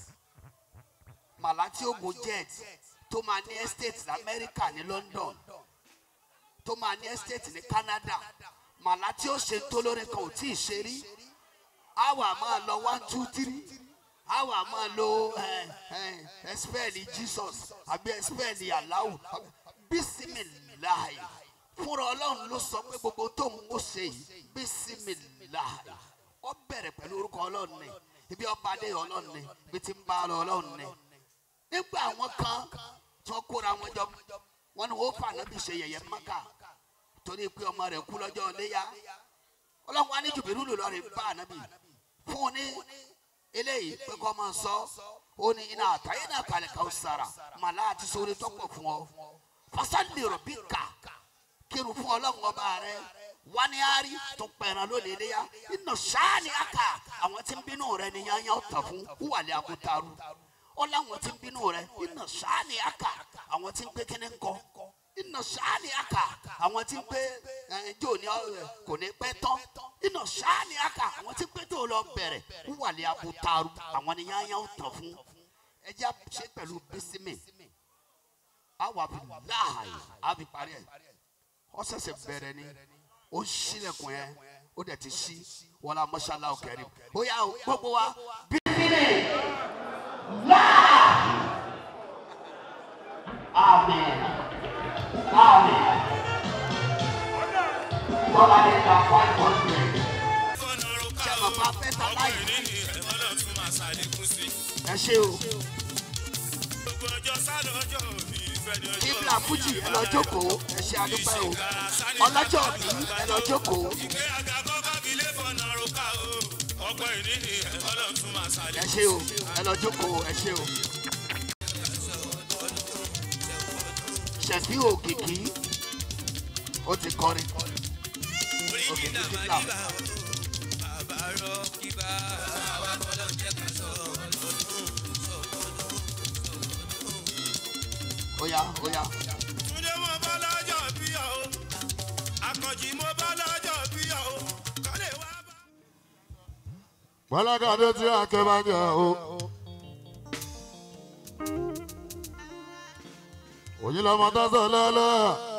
màlá tí ó gùn jet tó máa ní estate lamẹ́ríkà ní london tó máa ní estate ní canada màlá tí ó ṣe tó lórí kan ò tí ì ṣe rí àwa máa lọ one two three àwa máa lo ẹsipẹ́ẹ̀lì jesus àbí ẹsipẹ́ẹ̀lì aláwù bísímìláì fúnra ọlọ́run ló sọ pé gbogbo tó ń kó ṣe yìí bísímìláì ó bẹ̀rẹ̀ pẹ̀lú orúkọ ọlọ́run ni ibi ọba adé ọlọ́run ni ibi tí ń bá lọ ọlọ́run ni nígbà àwọn kan tí wọ́n kóra wọn jọ wọn ni wọ́n fà nábì ṣe yẹ̀yẹ́ mọ́kà torí pé ọmọ rẹ̀ kú lọ́jọ́ léyà ọlọ́run wa ní jùbìrú lò lọ́ọ́ bá ànábì fún un ní eléyìí pé kọ́ máa sọ ó ní iná àtàyè náà kalẹ̀ ká ó sara màlá àti sórí tọ́pọ̀ fún ọ fasali rọ̀bì ká kírun fún ọlọ́run ọba rẹ wáníárì tó pẹ̀ràn lónìí léyà iná sáàni àkà àwọn tí ń bínú rẹ ní yányá ọ̀tàn fún wúwàlẹ̀ àbútarú ó láwọn tí ń bínú rẹ iná sáàni àkà àwọn tí ń pé kíní ńkọ iná sáàni àkà àwọn tí ń pé ẹjọ́ ní kò ní pẹ́ tán iná sáàni àkà àwọn tí ń pé tó lọ bẹ̀rẹ̀ wúwàlẹ̀ àbútarú àwọn ní yányá ọ̀tàn fún ẹjẹ́ ṣe pẹ̀lú bísímì àwọn àbí láàyè àbí parí ẹ̀ ọ ṣẹ̀ṣẹ̀ bẹ̀rẹ̀ ni ó ń ṣílẹ̀kùn yẹn ó dẹ̀ ti ṣí wọn la mọ́ṣálá òkèrè ó yà ó gbogbo wa bí. Amen. Amen. Bọ́lá ní ká five hundred. Ṣé bàbá fẹ́ ta láì? Ẹ ṣe o. Ibla Fuji ẹ lọ jókòó ẹ ṣe àdúpẹ́ o. Ọlọ́jọ́ bí ẹ lọ jókòó. Ẹ ṣe o ẹ lọ jókòó ẹ ṣe o. Ṣẹ̀fí òkìkí ó ti kọrin. Òkìkí Ibla. Oya oya. Túndé mo bá lọ́jọ́ bí ọ̀ o, Akànjí mo bá lọ́jọ́ bí ọ̀ o, kọ́lé wá bá. Bọ́lákàdé tí àkẹ́ bá jẹ o. Òyìn lọmọ tó sọ lọ́lọ́.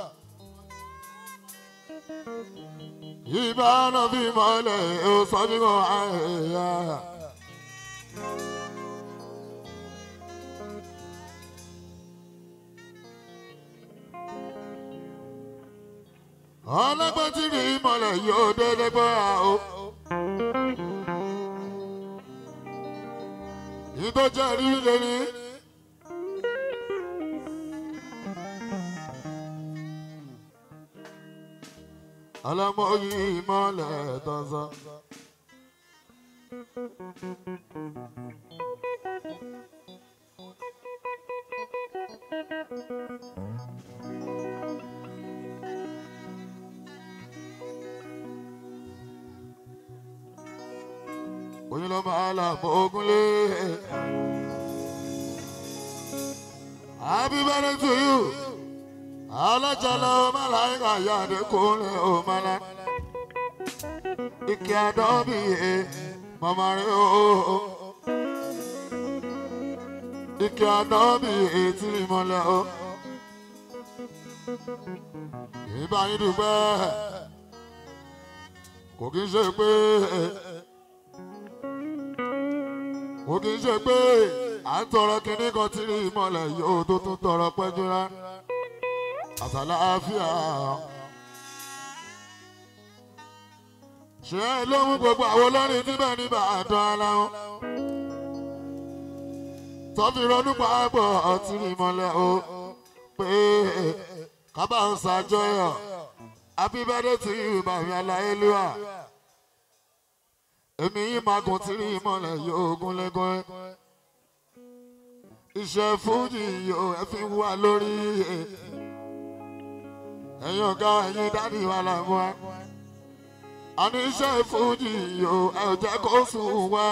Ìbá náà bí mọ́lẹ̀ ó sọ bí mo àyà. Ọlọ́gbọ́n tí rí mọ́lẹ̀ yóò dédé gbọ́ o. Yìí tó jẹ́ rí lórí. ọlọ́mọ yìí mọ́lẹ̀ tọ́sán. oyin ló máa là mọ́ ogunlé. happy birthday to you. alájàlá ọmọ aláìka yáde kúnlẹ̀ ọmọlá. ike àdọ́bí yẹ mọ̀mọ́ rẹ̀ o. ike àdọ́bí yẹ tí ìmọ̀lẹ̀ o. ìbáyìí dùgbẹ́ kò kí n ṣe pé kò kí n ṣe pé à ń tọrọ kinní kan tí rí ìmọ̀lẹ̀ yóò tó tún tọrọ pẹ́jú rá àtàláfíà. ṣé ló mú gbogbo àwọn olórin níbẹ̀ níbà àdán ara wọn. tọ́fi ronú pàápọ̀ ọtí rí ìmọ̀lẹ̀ o pé kábà ń ṣàjọyọ̀ happy birthday to you bàbá aláyélúwà èmi yìí máa gùn tí rí ìmọ̀lẹ̀ yóò gúnlẹ́gún iṣẹ́ fújì yóò ẹ fi wá lórí ẹ̀yin ọ̀gá ẹ̀yin dádì wà láàmú wa àní iṣẹ́ fújì yóò ẹ ò jẹ́ kó sùn wá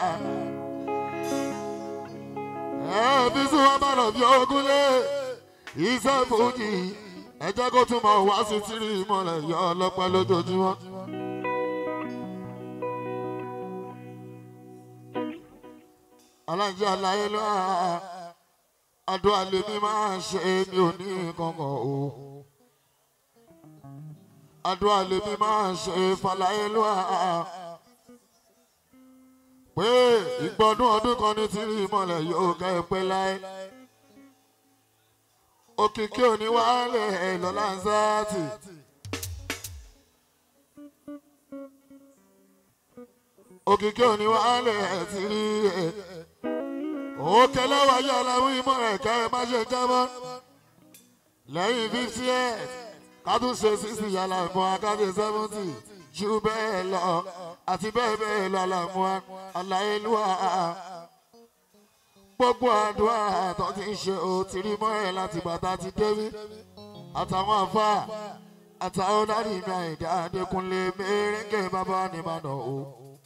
ẹ bí sùn wá bá lọ bí ogúnlé iṣẹ́ fújì ẹ jẹ́ kó tún mọ̀ wá sí tí rí ìmọ̀lẹ̀ yọ ọlọ́pàá lójoojúmọ́. alájọ aláyé ló hà àdúrà lèmi máa ṣe mi ò ní kankan o àdúrà lèmi máa ṣe fàlàyé ló hà pé ìgbọ́dún ọdún kan ní tìrí ìmọ̀lẹ̀ yóò kẹ́ ẹ pẹ́ láyé òkìkí òní wàhálẹ̀ lọ́la ń sáàtì. òkìkí òní wàhálẹ̀ ti rí ẹ̀ òkè lọ́wọ́ aláwọ̀ ìmọ̀ rẹ̀ ká ẹ má ṣe jábọ́ lẹ́yìn fifty eight kátó ṣe sixty yàrá ìmọ̀ akáde seventy ju bẹ́ẹ̀ lọ àti bẹ́ẹ̀ bẹ́ẹ̀ lọ àlàmọ́ aláìlúwà gbogbo àdúrà tó ti ń ṣe o ti rí mọ́ ẹ̀ láti bàtà ti débí àtàwọn àfa àtàwọn dáàdì mi àìdá adékúnlé mẹ́rẹ́ngẹ́ bàbá ni màdà o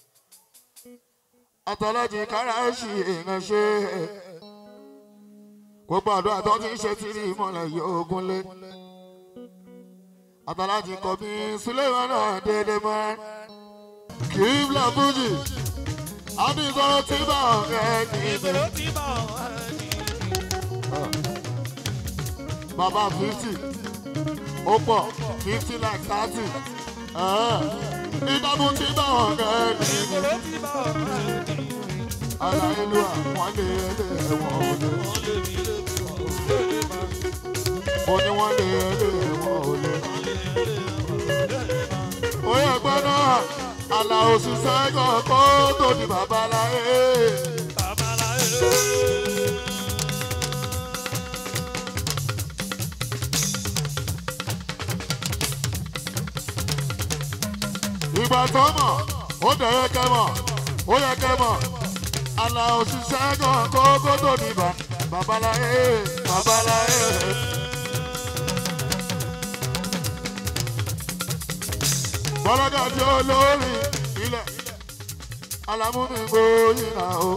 àtàlájì káràṣì èèyàn ṣe gbogbo àdúrà tó ti ń ṣe ti rí mọ́lẹ̀ yóò gúnlé àtàlájì kọ̀bí suleiman náà dédé mọ́ kì í bla fújì àbí ìsọ̀rọ̀ tí bá ọ̀rẹ́ ní ìgbèrò tí bá wọn ní. bàbá fifty ó pọ̀ fifty like thirty ìdààmú tí bá ọ̀rẹ́ ní ìgbèrò tí bá wọn ní. aláìlú àwọn lè lè wọ́n ò lè wọ́n lé mi lébi wọn ò lé lè máa. ó ní wọ́n lè lè wọ́n ò lè. wọ́n lé lè wọn ò lé lè máa. ó yẹ gbọ́ náà àlà òṣìṣẹ́ kan kó tó di babaláyé. babaláyé. ìgbà tó mọ̀ ó dẹ̀ yẹ kẹ́ mọ̀ ó yẹ kẹ́ mọ̀ àlà òṣìṣẹ́ kan kó kó tó di ba- babaláyé babaláyé. bọ́lọ́dà tí ó lórí ilẹ̀ alámúmi gbóyìnà o.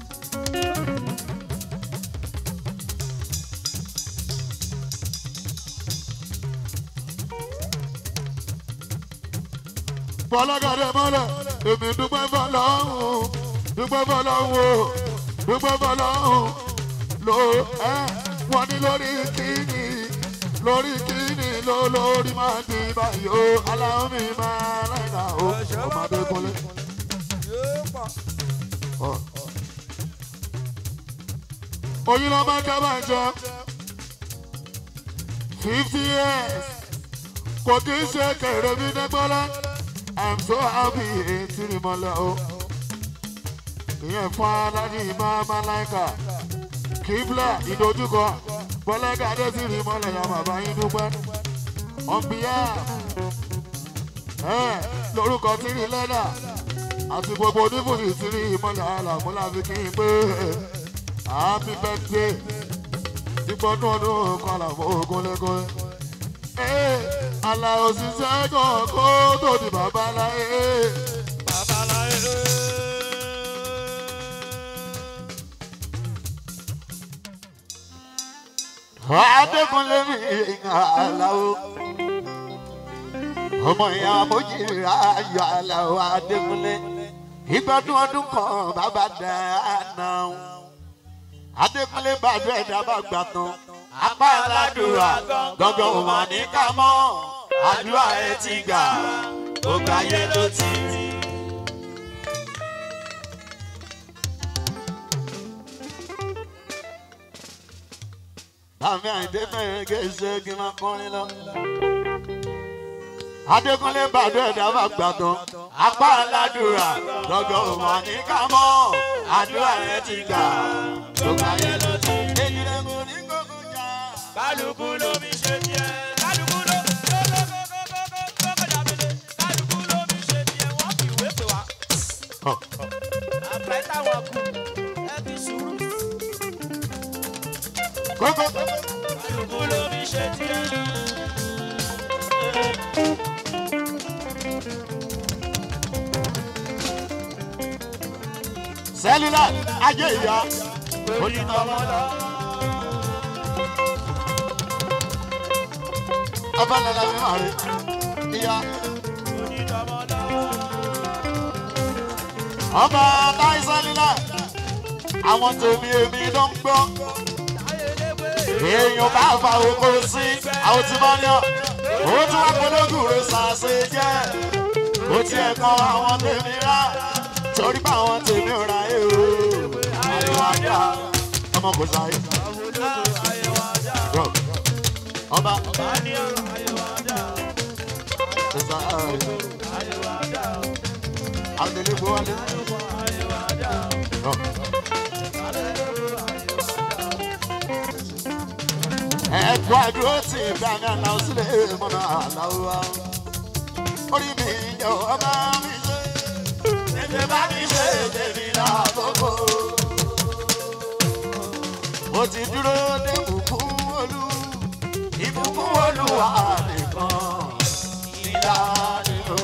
fọlọ́gàdé mọ́lẹ̀ èmi dúpẹ́ fọlọ́hún dúpẹ́ fọlọ́hún o dúpẹ́ fọlọ́hún ló ẹ wọ́n ní lórí kíni lórí kíni ló lórí máa di báyìí o aláwọ̀ mi máa láìka o ọmọdé kúnlẹ̀. yóò pọ̀. oyin lọ máa ká máa jọ fifty years kò kí ń ṣe kẹrẹ mi dẹ́gbọ́lá i'm so happy etí ni mo lọ o ìyẹn fún aládì máa máa láìka kíbla ìdojúkọ bọ́lẹ́gà dé sí ni mo lọ ya bàbá yín dúpẹ́ on behalf ẹ̀ lórúkọ tírí lẹ́dà àti gbogbo oníbùsì tírí ìmọ̀lẹ̀ àlàmúlà fi kí n pé happy birthday ìgbọ́dún ọdún kan àlàmọ́ ogun lẹ́kọ̀ọ́ ẹ̀ àlà òṣìṣẹ́ kan kó tó di bàbá láyé. Adékúnlé mi àlàó. Ọmọ ìyá Mojíra ayọ̀ àlàó Adékúnlé. Ìgbọ́dún ọdún kan bàbá dáná. Adékúnlé bàdúrà ẹ̀dá bá gbà tán. Apá aládùúrà gbọ̀ngàn ò mà ní ká mọ́. Àdúrà ẹ ti gbà, gbogbo ayé ló ti rí. Àmì àìdé fẹ́rẹ̀ gẹ̀ẹ́sẹ̀ kí n máa kọrin lọ. Adékúnlé bàdó ẹ̀dá bá gbà tán. Apá aládùúrà lọ́gọ́ òmò ní ká mọ́. Àdúrà rẹ̀ ti gbà. Gbogbo ayé ló ti rí. Èyí rẹ̀ kò ní kókó jà. kálukú ló mi ṣe tiẹ̀ kálukú ló kókòdàbílẹ̀ kálukú ló mi ṣe tiẹ̀ wọ́n fi ìwé pè wá. àpẹ táwọn kù ẹ fi sùúrù. Kókó. kálukú ló mi ṣe tiẹ̀. Sẹ́lúlà ajé ìyá. Onítọ́mọ́ lọ. Abálala mi máa rí. Ìyá. Ọba táì sẹ́lúlà. Àwọn tèmi èmi ló ń gbọ́. Èèyàn bá fa oko sí àwọn tí wọ́n ní ọ́. Ó tún wá pológùn rẹ̀ sàṣe jẹ́. Ó tiẹ̀ kan àwọn tèmi rà. Torí bá àwọn tèmi rà èrò. Àríwá dá. Ọmọ kò sáyé. Bro. Ọba. Ẹ̀sà ààrẹ. Àgbélé gbọ́ wálé. Bro. ẹ̀kọ́ àdúró tí ìdáná náà sílẹ̀ mọ́nà àláwọ̀ orí mi yọ ọba mi ṣe tètè bá mi ṣe tèmi lákòókò. mo ti dúró dé ìbùkún olú ìbùkún olúwa nìkan ìyá nínú.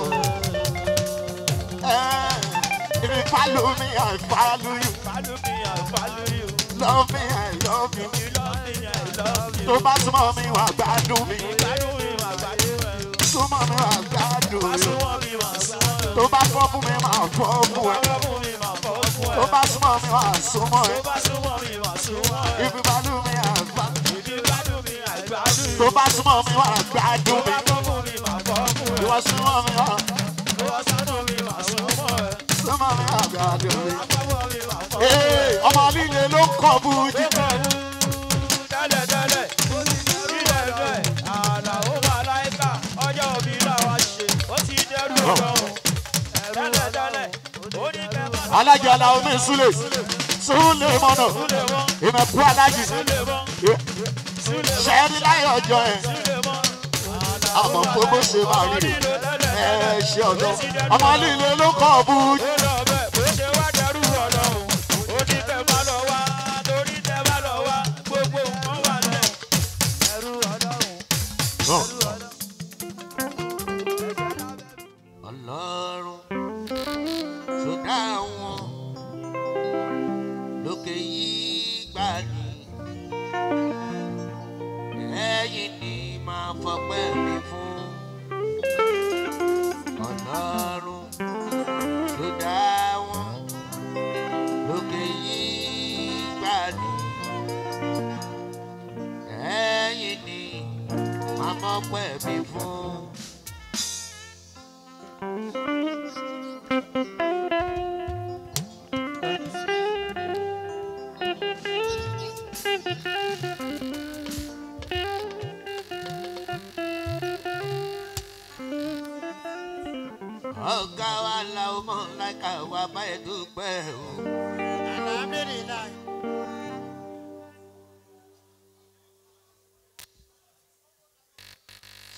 If you follow me, I follow you. Follow me, I follow you. Love me, I love you. You love me, I love you. Tó bá súnmọ́ mi, wà gbádùn mi. Gbádùn mi, màá gbádùn ẹ. Súnmọ́ mi, wà gbádùn mi. Súnmọ́ mi, màá súnmọ́ ẹ. Tó bá fọ́ fún mi, màá fọ́ fún ẹ. Gbádùn mi, màá fọ́ fún ẹ. Tó bá súnmọ́ mi, wà súnmọ́ ẹ. Tó bá súnmọ́ mi, màá súnmọ́ ẹ. If you follow me, I follow you. Ìdí gbádùn mi, àìgbádùn mi. Tó bá súnmọ́ mi, wà gbádùn Tó mi. bá fọ́ fún mi, màá fọ́ fún ẹ. Ìwọ súnmọ́ mi, wà Tó bá sánú mi, màá súnmọ́ ẹ. súnmọ́ mi, wà gbádùn mi. Àpapọ̀ mi, màá fọ́ fún ẹ. Ee, ọmọ líle ló ń kọ́ bújí. Tẹ́lẹ̀ tẹ́lẹ̀, ilẹ̀ rẹ̀, àlà ó wà láìka, ọjọ́ òbí làwa ṣe, ó ti dẹ́rù ọlọ́run. Tẹ́lẹ̀ tẹ́lẹ̀, ó ní kẹ́ bá Alájà la omi súlè. Súlè mọ́nà. súlẹ̀ mọ́, Ìmẹ̀kú alájì. súlẹ̀ mọ́, súlẹ̀ mọ́, Ṣẹ́ẹ́rí láyé ọjọ́ ẹ̀. súlẹ̀ mọ́. Àmọ́ gbogbo ṣe máa rí rè. Ẹ ṣe ọ̀dọ́. Ọmọ líle ló ń kọ́ bújí. Ó lọ bẹ́ẹ̀, bó ṣe wá dẹ́rù ọlọ́run. Ó ní kẹ́ bá lọ wá, torí tẹ́ bá lọ wá, gbogbo nǹkan wà lẹ̀. Ẹrú ọlọ́run. ọlọ́run tó dá wọn lókè yìí gbà ní ẹ̀yìn ni máa fọpẹ́ mi fún ọlọ́run tó dá wọn lókè yìí gbà ní ẹ̀yìn ni máa fọpẹ́ mi fún. ọ̀gá wa la ó mọ̀ láìka wa báyìí dúpẹ́ o.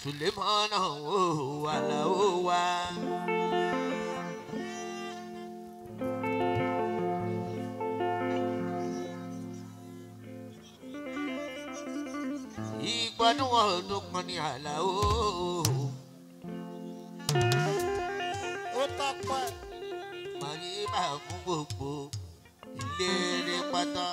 sulemana o alao wa. ìgbádùn ọdún kan ní àlàó. ó tọ́pẹ́. màrí máa fún gbogbo ìlérí pátá.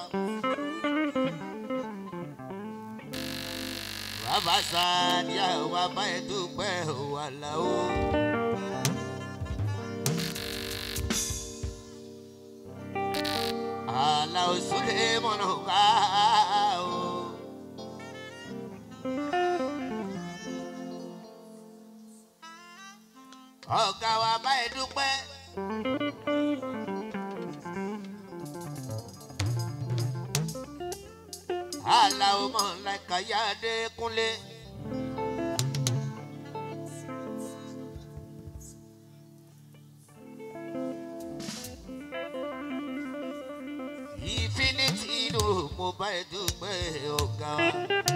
bàbá sani àwọn abáyé dúpẹ́ ò àlàó. àlàó súlẹ̀ mọ̀nà ká o. ọ̀gá wa báyìí dúpẹ́. aláwo mọ̀ láìka yáde kúnlé. infinity inú mo báyìí dúpẹ́ ọ̀gá wa.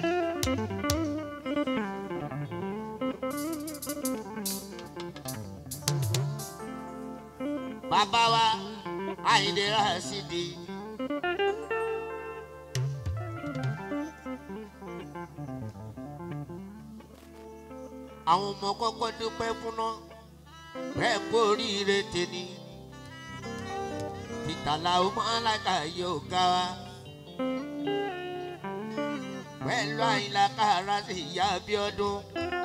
bàbá wa àyìndé rasidi. àwọn ọmọ kọ́kọ́ dúpẹ́ fúnná bẹ́ẹ̀ kó oríire tèmi ìtàlá ọmọ alága yóò ga wa pẹ̀lú àyìnlá kára sí ìyá abiodun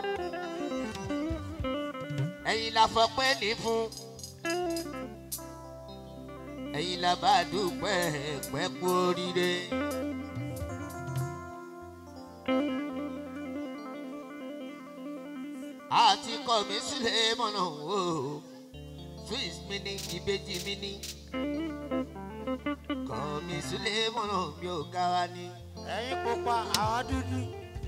ẹ̀yin la fọpẹ́ ní fún ẹ̀yin la bá dúpẹ́ pẹ́ kú oríire. àti kọ́ mi sílẹ̀ mọ̀nà o swiss mi ní ìbejì mi ní kọ́ mi sílẹ̀ mọ̀nà mi ò ga wa ní. ẹ̀yin pupa àwọn dúdú.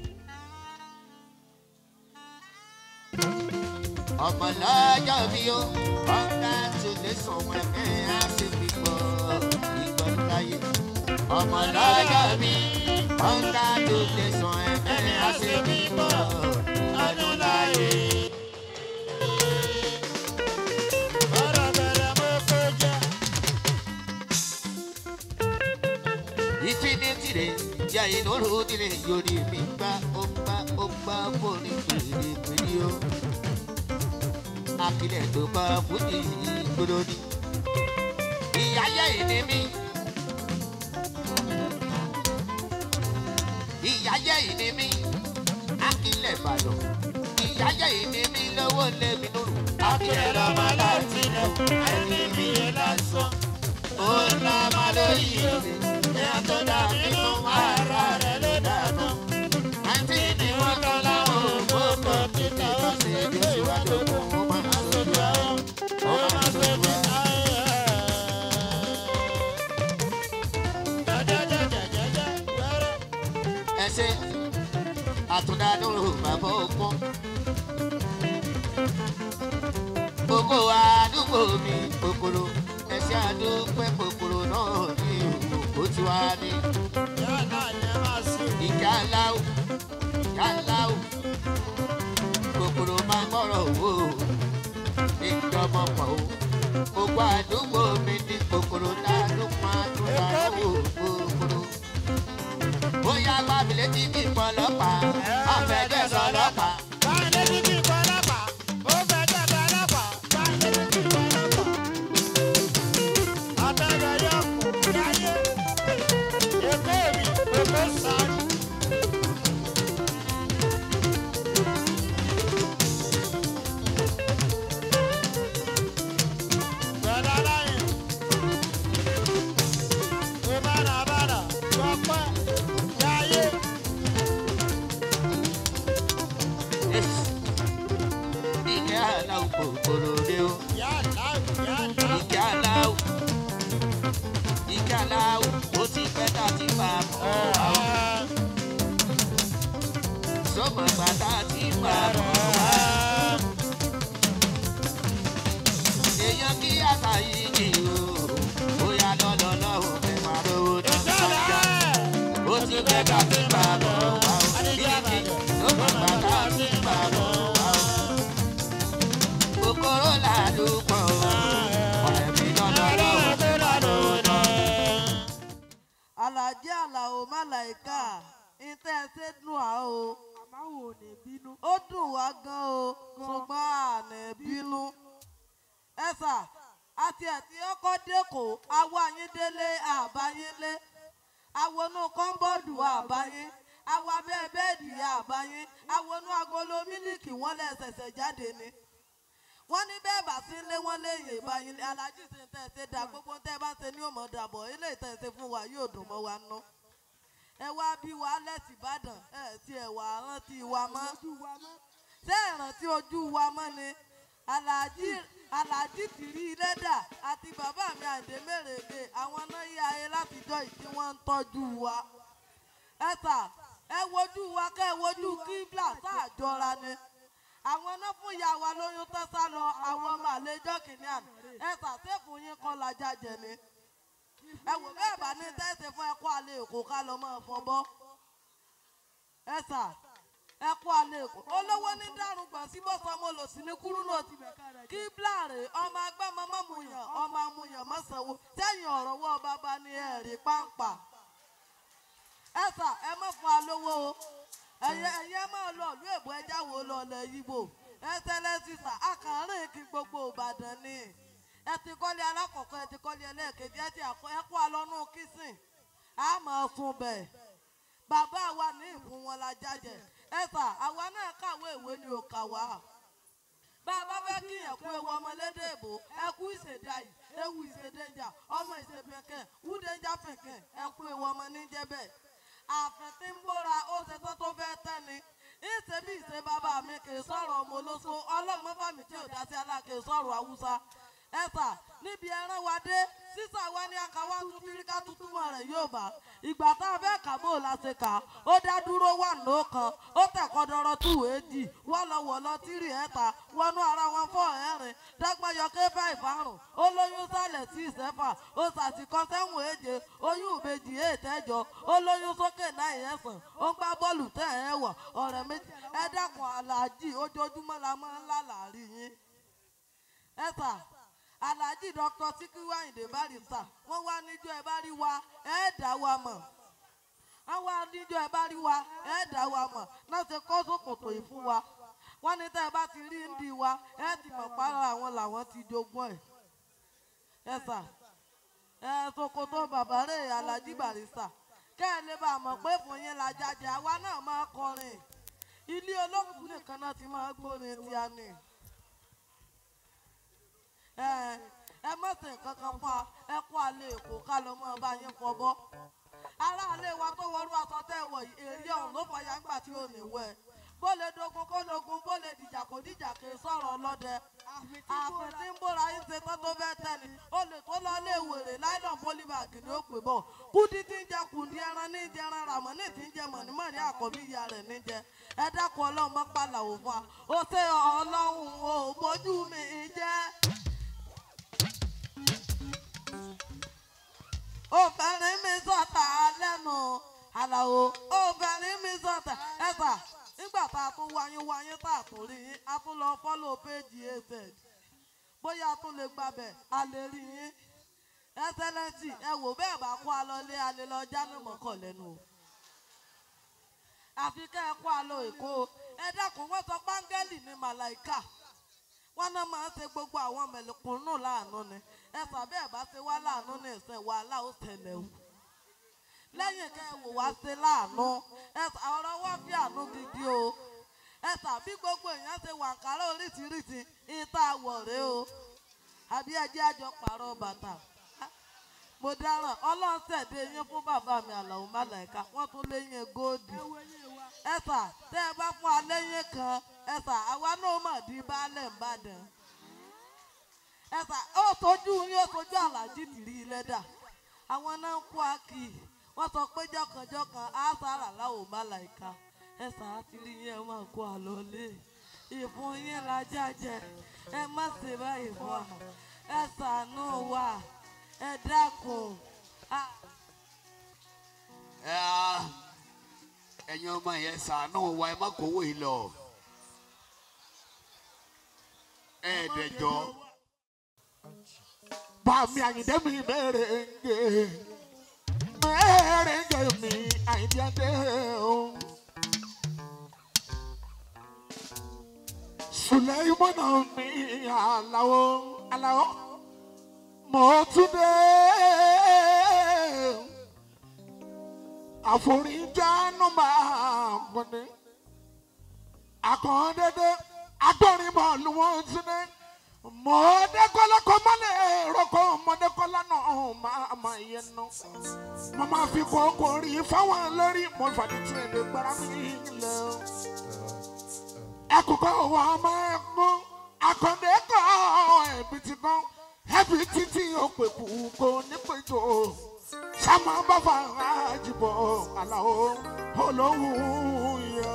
ọmọ lọ́jọ́ mi ó ọ̀gá tó lè sọ wọn ẹ̀ á sì fi gbọ́ ìgbọ́ láyé. ọmọ lọ́jọ́ mi ọ̀gá tó lè sọ ẹ̀ ẹ̀ á sì fi gbọ́ ọdún láyé. bọ́dọ̀ bẹ̀rẹ̀ mo kó jẹ́. infinity rẹ̀ yà inú lòdì rẹ̀ yorí mi gbá ó gbá ó gbá fóònù pèrèpèrè o. akilẹ̀ tó bá fújì gbọdọ̀ ni. ìyá yẹ ìní mi. ìyá yẹ ìní mi. akilẹ̀ ìbàdàn. ìyá yẹ ìní mi lọ́wọ́ lẹ́mi lóru. akílẹ̀ lọ́mọ láti ilẹ̀ ẹni mi yẹn lásán. ó ńlá máa lórí ìrìn. ìyá tó dàbí inú ara rẹ̀ ló dànù. àǹtí ni wọ́n kọ́ láwọn ògbókò títí tó ṣe é bí síwájú fún wọn máa lójú àwọn. ó máa ṣe bí ayé. jẹjẹjẹjẹjẹjẹ wẹ́rẹ́. ẹsẹ àtúndádúró bàbá ọgbọ́n. gbogbo àdúgbò mi kòkòrò ẹsẹ àdúpẹ́ kòkòrò náà ní ìlú ó ti wá ní. yálà yẹn máa sùn. ìjà láwù ìjà láwù kòkòrò máa gbọ́rọ̀ wò ó ìjọba pọ̀ ó. gbogbo àdúgbò mi ní kòkòrò ládùn máa tún lárúgbó kòkòrò bóyá gbàmílẹ̀ tí kì í pọ̀ lọ́pàá àfẹ́jẹ́ sọ lọ́pàá. báyìí létí kí n kọ́ lọ́pàá. ó fẹ́ jẹ́ bẹ́ẹ̀ lọ́pàá. báyìí létí kí n kọ́ lọ́pàá. abẹ́rẹ́ yọ kù láyé. èkó mi èkó sáré. Bẹ̀rẹ̀ láyé. Ìbàdàn-bàdàn gbọ́pẹ́ yáyé. ìkẹ́ aláwọ̀ kòkòrò rẹ o Yálà yálà. ìkẹ́ aláwọ̀ ìkẹ́ aláwọ̀ ó ti pẹ́ tá a ti fà mọ́ àwọn sọ́mọ̀ bàtà ti fà mọ́ èèyàn kí àṣà yìí ni o bóyá lọ́lọ́lọ́ ò fẹ́ máa lówó tó ń bá jà ó ti pẹ́ tá a ti fà mọ́ àwọn ìkẹ́ sọ́mọ̀ bàtà ti fà mọ́. alájí àlàó málàíkà ìtẹ́ ṣe dùn á o àmáwò ò ní bínú. ó dùn wá gan o ṣùgbọ́n àná bínú. ẹ sà àti ẹ̀tí ọkọ̀ dẹ́kọ̀ awọ ayín délé àbáyínlé awonú kọ́ńbọ́ọ̀dù àbáyín awọ abẹ́ bẹ́ẹ̀dì àbáyín awonú agolo mílíkì wọ́n lẹ̀ ṣẹ̀ṣẹ̀ jáde ni wọ́n ní bẹ́ẹ̀ bá sí ilé wọn léyìn ìbáyín alájí sì ń tẹ̀ ṣe dà gbogbo tẹ́ ẹ bá ṣe ní òmò dàbọ̀ ilé ìtẹ̀sẹ̀ fún wa yóò dùn mọ́ wa nú ẹ wá bí wa lẹ́sìn ìbàdàn ẹ ti ẹ̀ wà rántí wa mọ́ ṣé ìrántí ojú wa mọ́ ni alájí alájí tìrí lẹ́dà àti bàbá mi àǹdé mèrèdè àwọn náà yí ayé látijọ́ ìdí wọ́n ń tọ́jú wa ẹ sà ẹ wojú wa kẹ́ ẹ wojú kíblà sáà jọra ni àwọn náà fún ìyá wa lóyún tó sá lọ àwọn ọmọ àlejò kìnìún ẹ sà sẹ́fù yín kọ́ lajà jẹ ni ẹ wò bẹ́ẹ̀ bá ní tẹ́sí fún ẹ̀kọ́ alẹ́ èkó ká lọ máa fọbọ́ ẹ sà ẹ̀kọ́ alẹ́ èkó olówó ní dárùn gbọ̀n sí bó sọmọ lò sí ní kúrú náà ti kí bláàrè ọmọ agbámọ mọ́múyàn ọmọ amúyàn mọ́sànwó sẹ́yìn ọ̀rọ̀ wọ́ bàbá ní ẹ̀rí pàǹpà ẹ sà ẹ má fún alówó o ẹ̀yẹ ẹ̀yẹ máa lọ ìlú èbó ẹja wo lọ lẹ̀ yíbo ẹ tẹ́lẹ̀ sísà akàárín kí gbogbo ìbàdàn ni ẹ ti kọ́lé alákọ̀ọ́kọ́ ẹ ti kọ́lé ẹlẹ́ẹ̀kejì ẹ ti àkọ́ ẹ kó alọ́nù kìsìn á máa sun bẹ̀. bàbá wa ní ìfún wọn la jájẹ ẹ sà àwa náà kàwé ìwé ni ò kà wá. bá a bá fẹ́ kí ẹ̀kú ewu ọmọlédè èbó ẹkú ìṣèdá yìí ewu ìṣèdèjà ọmọ ìṣèpẹ̀kẹ̀ wúdẹ̀jà pẹ̀kẹ̀ ẹkú ewu ọmọ níjẹ́bẹ̀. àfẹ́ tí ń bóra ó ṣe tó tó fẹ́ tẹ́ni ìṣe bí ìṣe bàbá mi kì í sọ̀rọ̀ ọmọ olóso ọlọ́mọfàmì tí ò dá sí aláàkè sọ̀rọ̀ haúsá ẹ̀sà níbi ẹran wa dé sísà wa ní akáwá tún tíríkà tuntun mọ̀ rẹ̀ yóò bá ìgbà tá a fẹ́ kà bó o la ṣe kà ó dá dúró wà nù kan ó tẹ̀kọ́ dọ́rọ́ tù èjì wọ́n lọ wọ̀ lọ tírì ẹ̀ta wọnú ara wọn fọ́ ẹ̀rin dẹ́gbọ́n yọ ké fẹ́ ìfarùn ó lóyún sálẹ̀ sí ìsẹ́fà ó sàtìkọ́ sẹ́wọ̀n èje oyún ìbejì ètẹ́jọ ó lóyún sókè náà ẹ̀sán ó gbá bọ́ọ̀lù tẹ̀ ẹ̀ wọ̀ ọ̀rẹ́ méjì ẹ dákun aláàjì ojoojúmọ́ la máa ń lálàárí yín ẹ̀sà alhaji dr sikiru ayinde barista wọn wá níjọ ẹ bá rí wa ẹ dá wa mọ wọn wá níjọ ẹ bá rí wa ẹ dá wa mọ náà ṣe kó sòkòtò yìí fún wa wọn ní tẹ ẹ bá ti rí ń di wa ẹ ti mọ para àwọn làwọn ti jogún ẹ ẹ sà ẹ sòkòtò bàbá rẹ alhaji barista kẹ ẹ lè bá a mọ pé fún yín la jáde àwa náà máa kọrin ilé olókùn nìkan náà ti máa gbórin tí a ní ẹ ẹ má ṣe nǹkan kan fún wa ẹ kó alẹ́ èkó ká lọ mọ́ ọba yín fọbọ́ aráàlú wa tó wọrú aṣọ tẹ́ ẹ wọ̀ yìí èrè ọ̀hún ló fọyà ńgbà tí ò ní wẹ̀ bó lè dogun kó dogun bó lè dìjà kó dìjà kì í sọ̀rọ̀ ọlọ́dẹ ààfin tí ń bóra yín ṣe tó tó fẹ́ tẹ́ni ó lè tó lọ lé wèrè láìlọ́n pólíbàgì ni ó pè bọ̀ kúdí tí ń jẹ kùndí ẹran ní jẹ ẹran ràmọ́ ní tí ń jẹ mọ̀nímọ̀ní àkọ́bí ìyá rẹ̀ ní jẹ ẹ dákun ọlọ́run mọ́ pàlà òfin wa ó ṣe ọlọ́run ò bójú mi jẹ́. obìnrin mi sọ̀tà lẹ́nu àlàó obìnrin mi sọ̀tà ẹ̀fà nígbà tá a tún wáyín wáyín tá a tún rí yín a tún lọ fọ́lọ̀ péjì az bóyá a tún lè gbàbẹ̀ a lè rí yín ẹsẹlẹsì ẹ wò bẹ́ẹ̀ bá kó a lọ lé a lè lọ jáde mọ́kàn lẹ́nu o àfi kẹ́ ẹ kó a lọ èkó ẹ dákun wọ́n sọ pángẹ́lì ní màláìka wọn náà máa ń ṣe gbogbo àwọn mẹ̀lẹ́kùnrin láàánú ni ẹ sàbẹ́ ẹ̀ bá ṣe wá láàánú ní ìsìn wàhálà ó tẹ̀lé o lẹ́yìn kẹ́ ẹ wò wá ṣe láàánú ẹ ọ̀rọ̀ wá fi àánú gidi o ẹ sàbí gbogbo èèyàn ṣe wàǹkárá oríṣiríṣi ìta àwọ̀rẹ́ o àbí ẹjẹ́ àjọ pààrọ̀ bàtà mo dáràn ọlọ́run ṣẹ̀dé yín fún bàbá mi àlàó málàíkà wọ́n tún léyìn góòdì ẹ sà tẹ́ ẹ bá fún aléyìn kan ẹ sà àwa náà mọ̀ di baálẹ̀ ńbàdàn ẹ sà ó tójú yín ó tójú aláàjì tìrí lẹ́dà àwọn náà ń kó akì wọ́n sọ pé jọ̀kànjọ̀kàn á sára láwò málàíkà ẹ sà á ti rí yín ẹ máa kó àlọ́ lé ìfún yín la jájẹ ẹ má ṣe báyìí fún wa ẹ ṣàánú wa ẹ dákun. Ah. ẹ á ẹ̀yin ọmọ yẹn ṣàánú wa ẹ má kówó yìí lọ ẹ dẹjọ. bàmí àyìndé mi mẹ́rẹ̀ ń gé mẹ́rẹ̀ jẹ́dé o. Sùlẹ́mọ́nà mi àlàó àlàó mo tún dé. Àforíjà nọ́mbà gbọ́dé. Àkàndédé agbọ́rin bọ́ọ̀lù wọn tún dé. Mọ̀ọ́dẹ́kọ́lá kọ́ mọ́lẹ̀ rọ́kọ́ mọ̀ọ́dẹ́kọ́lá náà máa máa yẹn nù. Mo máa fi kókó rí fáwọn lórí mo fàdí tí èdè gbára mi lọ. Ẹkùkọ́ wà ọmọ ẹ̀gbọ́n akọ̀dé kọ́ ẹ̀bí ti kọ́ ẹ̀bí títí òpè kù kò ní péjọ. Sámá bá fà á jìbọ̀ àlàó olówó yọ.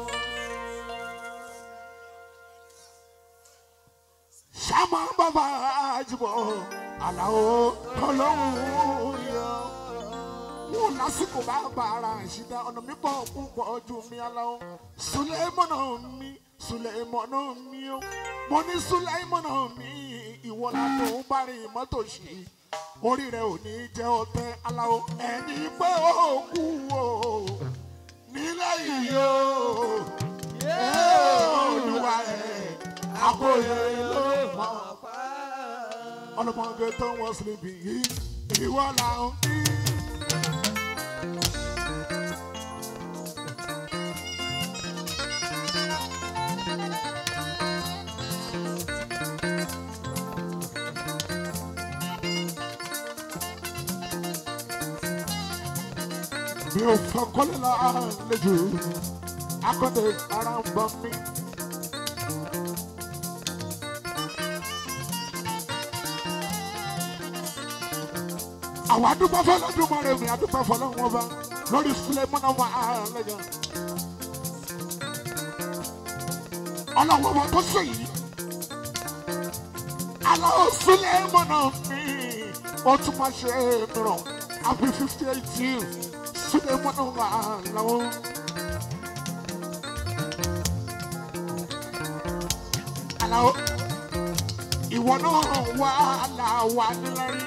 Sámá bá fà á jìbọ̀ àlàó olówó yọ mo lásìkò bá bàrà ìṣìdá ọ̀nà mi pọ̀ púpọ̀ ju mi aláwọ̀ sulemọ́nà mi sulemọ́nà mi o mo ní sulemọ́nà mi ìwọ la tó ń bá rìn mọ́tò ṣì orí rẹ ò ní jẹ́ ọtẹ aláwọ̀ ẹni pé ó kú o nílẹ̀ yìí o olúwa ẹ̀ àkóyè ló mọ̀ ọlọ́mọge tó wọ́n sílẹ̀ yìí ìwọ là ń bí. mi ò fọ kọ́lé la àlejò akọ́dé ara ń bọ̀ mí. àwọn adúgbò fọlọ́dúnmọ́ rẹ̀ mi adúgbò fọlọ́wọ́n bá lórí sílẹ̀ mọ́nà wà àlejò. ọlọ́wọ́ wọn tó sè yìí aláwọ̀ sílẹ̀ mọ́nà mi ó tún máa ṣe é mìíràn àbí fifty eight years sílẹ̀ mọ́nà wà lọ́wọ́. aláwọ̀ ìwọ náà wà láwà nílárí.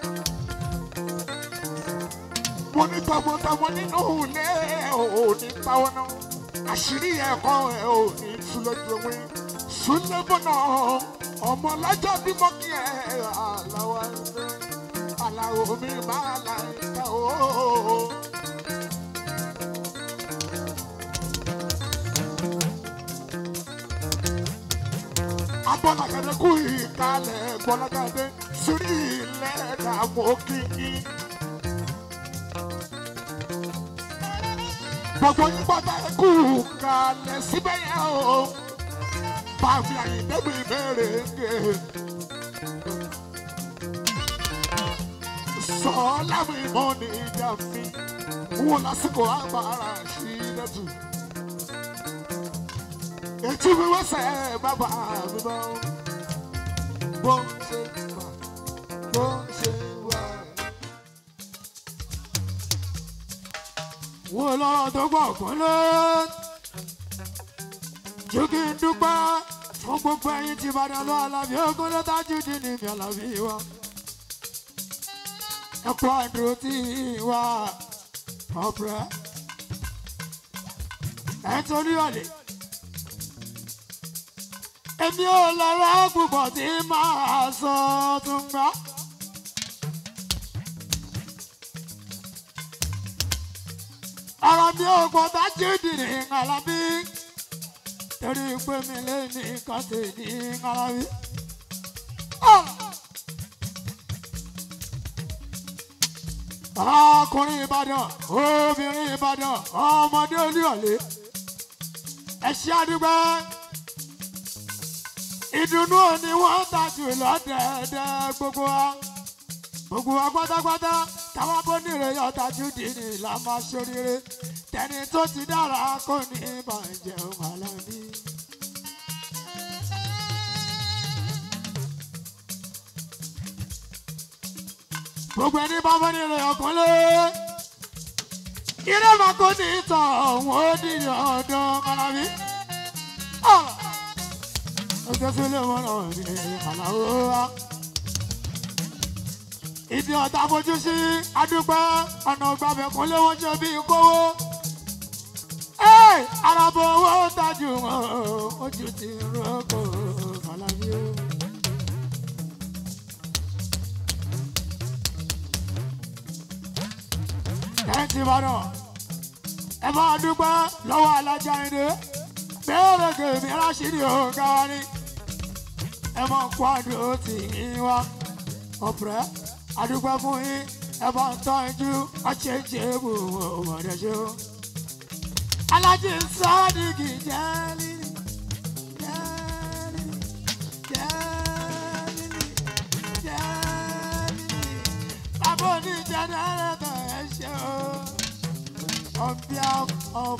mo ní tọmọtọmọ nínú ilé òní pàwọn náà àṣírí ẹ̀kọ́ ẹ̀ ò ní tú lójú ewé sílẹ̀ mọ́nà ọmọ lọ́jọ́ bímọ kí ẹ aláwọ̀ ẹ̀ aláwọ̀ mi máa la ìka ooo. Abọ́lágadé kú ìkàlẹ̀ Bọ́lágadé sórí ilẹ̀ dààmú kìkì. Gbogbo yín bọ́tà kú kalẹ̀ síbẹ̀ yẹn o. Bàbí àyíndégbè ìbéèrè ń gé. sọ́ọ́lá mi mọ́ ní ìjà mi wọ́n lásìkò àgbàrá sí lẹ́tù. Ètí mi wẹ́sẹ̀ bàbá mi bọ́. Bó ṣe wà, bó ṣe wà. Wọ́n lọ́rọ̀ tó gbọ́ ọ̀gbọ́n lé. Jù kí n dúpẹ́ fún gbogbo ẹyin tí Ìbàdàn lọ Àlàbí ogun ló tájú dín ní mi Àlàbí wa ẹkọ àdúró tí wà ọ̀pẹ ẹ̀ torí ọ̀lẹ̀. èmi ò lọ́rọ̀ púpọ̀ tí máa sọ tún gbọ́. ọ̀rọ̀ mi ò gbọ́ bá jíìdì ní Alábí torí pé mi lè ní kọ́tì ní Alábí. ọkùnrin ìbàdàn obìnrin ìbàdàn ọmọdé olúyọlé ẹṣẹ àdúgbò ìdùnnú òní wọn tajú lọdẹẹdẹ gbogbo wa gbogbo wa pátápátá táwa bó nírè yọtajú dìní la máa ṣoríire tẹni tó ti dára kò ní ìbànújẹ́ ọmọlábí. gbogbo ẹni bá fẹ́ nílé ọkùnrin ilé máa kó ní ìtàn ọ̀hún ó ní ọ̀dọ́ Alábí. ọjọ́ sílé wọn náà ní Àlàó wa. ìdí ọ̀tá fojú sí adúpẹ́ ọ̀nà ìgbàbẹ̀ kún léwó ṣe bí kówó. arábọ̀ owó tajú wọn ojú ti rọ́pò alábí o. ẹ̀ǹtì ìbàdàn ẹ bá dúpẹ́ lọ́wọ́ alájà ìdè bẹ́ẹ̀rẹ̀ kèmí aláṣírí ọ̀gá wa ni ẹ mọ̀ kwádùn ó ti yín wá ọ̀pẹ́ adúpẹ́ fún yín ẹ bá ń tọ́jú ọ̀ṣẹ̀ṣẹ̀ bù ọmọdé ṣe o. alájí sọ́ọ́dìgì jẹ́ lílì jẹ́ lílì jẹ́ lílì jẹ́ lílì bàbá oníjẹ́nẹ́rẹ́tọ̀ ẹ ṣe o. on behalf of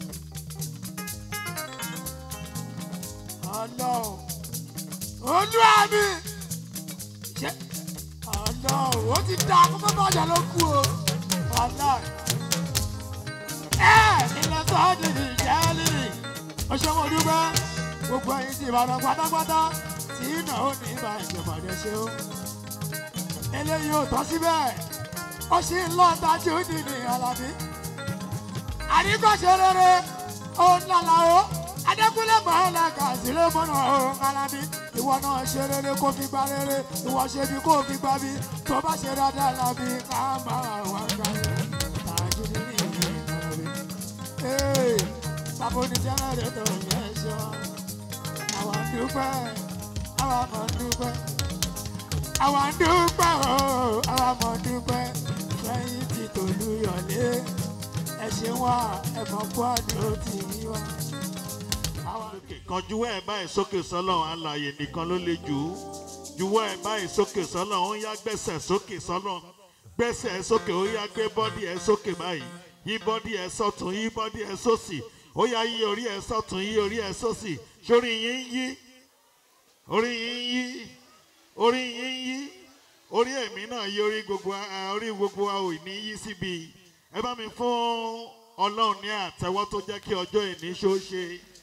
ọlọ́run olúwa mi ṣe ọlọ́run ó ti dá akókó bọ́ọ̀dà ló kú o ọlọ́run ẹ ilẹ̀ sọ́ọ́dì ní ìjẹ́lì ọ̀ṣọ́mọ dúpẹ́ gbogbo ẹ̀yin ti ìbàdàn pátápátá tí iná ó ní ìbá ìjọba rẹ̀ ṣe o eléyìí ò tọ́ síbẹ̀ ó sì ń lọ dájú nínú alábí àríkọ̀ṣe rere ó ń lálàá o adékúnlé mọ̀ọ́lá kàzílẹ̀ mọ́nà ọ̀rọ̀ alábí ìwọ náà ṣe rere kó fi gba rere ìwọ ṣe bí kó fi gba bí tó bá ṣe dáadáa lábí ká máa wá gbà tàjú nínú ìlú ìkànnì. ee bàbá oníṣẹ́ rẹ̀ tó yẹ ṣe wá àwọn dúpẹ́ àwọn mọ̀ dúpẹ́ àwọn dúpẹ́ o àwọn mọ̀ dúpẹ́ lẹ́yìn tí tòlú yọ̀lé ẹ ṣe wá ẹ̀fọn kwádùn ó ti yí wá. kan juwọ́ ẹ̀ báyìí sókè sọ́lọ̀ alàyè nìkan ló lè jù ú juwọ́ ẹ̀ báyìí sókè sọ́lọ̀ ó yá gbẹ́sẹ̀ sókè sọ́lọ̀ gbẹ́sẹ̀ ẹ̀ sókè ó yá gbé bọ́dì ẹ̀ sókè báyìí yí bọ́dì ẹ̀ sọ́tún yí bọ́dì ẹ̀ sósì ó yá yí orí ẹ̀ sọ́tún yí orí ẹ̀ sósì sórí yín yí orí yín yí orí yín yí orí ẹ̀mí náà yí orí gbogbo a- orí gbogbo wa ò ní yí síbi ẹ bá mi fún ọlọ́run ní àtẹ́wọ́ tó jẹ́ kí ọjọ́ ìní ṣó ṣe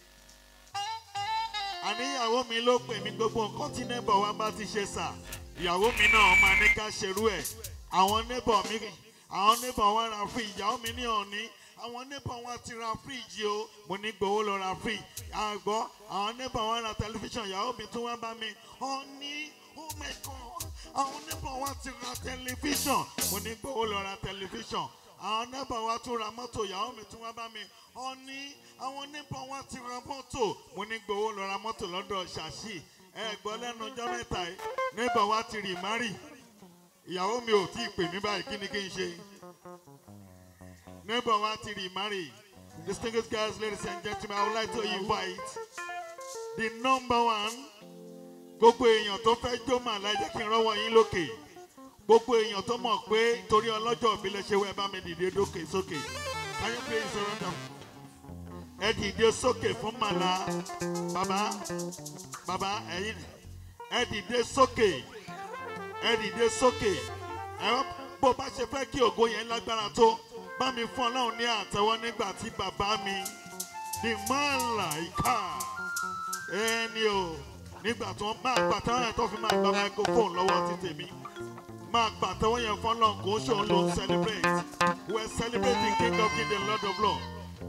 àníyàwó mi ló pè mí gbogbo nǹkan tí neighbor wa bá ti ṣe sà ìyàwó mi náà máa ní ká ṣerú ẹ̀ àwọn neighbor mi àwọn neighbor wa ra fridge ìyàwó mi ní òní àwọn neighbor wa ti ra fridge o mo ní gbowó lọ ra fridge àgbọ̀ àwọn neighbor wa ra tẹlifíṣàn ìyàwó mi tún wá bá mi òní oh my god àwọn neighbor wa ti ra tẹlifíṣàn mo ní gbowó lọ ra tẹlifíṣàn àwọn neighbor wa tún ra mọ́tò ìyàwó mi tún wá bá mi òní àwọn neighbor wa ti ra mọ́tò mo ní gbowó lọ ra mọ́tò lọ́dọ̀ ṣàṣì ẹ gbọ́ lẹ́nu ọjọ́ mẹ́ta yìí neighbor wa ti rì márì ìyàwó mi ò tí ì pè mí báyìí kí ni kí n ṣe neighbor wa ti rì márì distinguished guys ladies and gentlemen i would like to invite the number one gbogbo èèyàn tó fẹ́ jó màlá ẹ jẹ́ kí n rọ́wọ́ yín lókè gbogbo èèyàn tó mọ̀ pé torí ọlọ́jọ́ ìbílẹ̀ ṣe wẹ́ bá mi dìde dókè sókè can you please surrender ẹ dìde sókè fún màlá bàbá bàbá ẹ̀yin ẹ dìde sókè ẹ dìde sókè ẹ wá bó bá ṣe fẹ́ kí ògo yẹn lágbára tó bá mi fún ọlọ́run ní àtẹ́wọ́ nígbà tí bàbá mi the Malaika ẹni o nígbà tí wọ́n máa pàtẹ́wọ́ yẹn tó fi máa gba microphone lọ́wọ́ ti tèmi máa pàtẹ́wọ́ yẹn fún ọlọ́run kò ń ṣòun ló ń celebrate we are celebrating king of kings and lord of lords.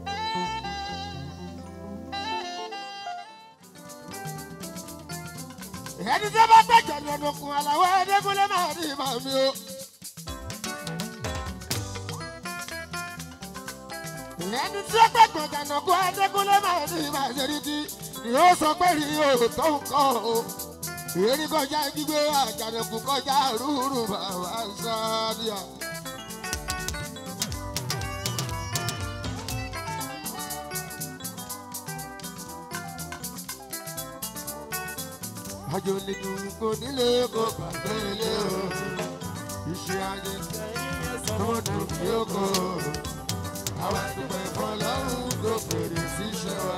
ẹni tí a bá gbẹ̀jọ̀ ní ọdún kun aláwọ̀ ẹ̀ẹ́dẹ́gbọ́lé máa ní ìmọ̀ mi o. ẹni tí a gbẹ̀jọ̀ jàǹdà kun ẹ̀ẹ́dẹ́gbọ́lé máa ní ìmọ̀ àṣẹríkì ni ó sọ pé rí o tó nǹkan o. èrí kọjá gbígbé àjànàkú kọjá rúurú bàbá sáádìá. àjò nínú kò nílé kò gbàgbé ilé o iṣẹ́ ayé tó dùn bí ó kò àwọn àdúgbò ẹ̀fọ́ lọ́rùn tó fèrè síṣẹ́ wa.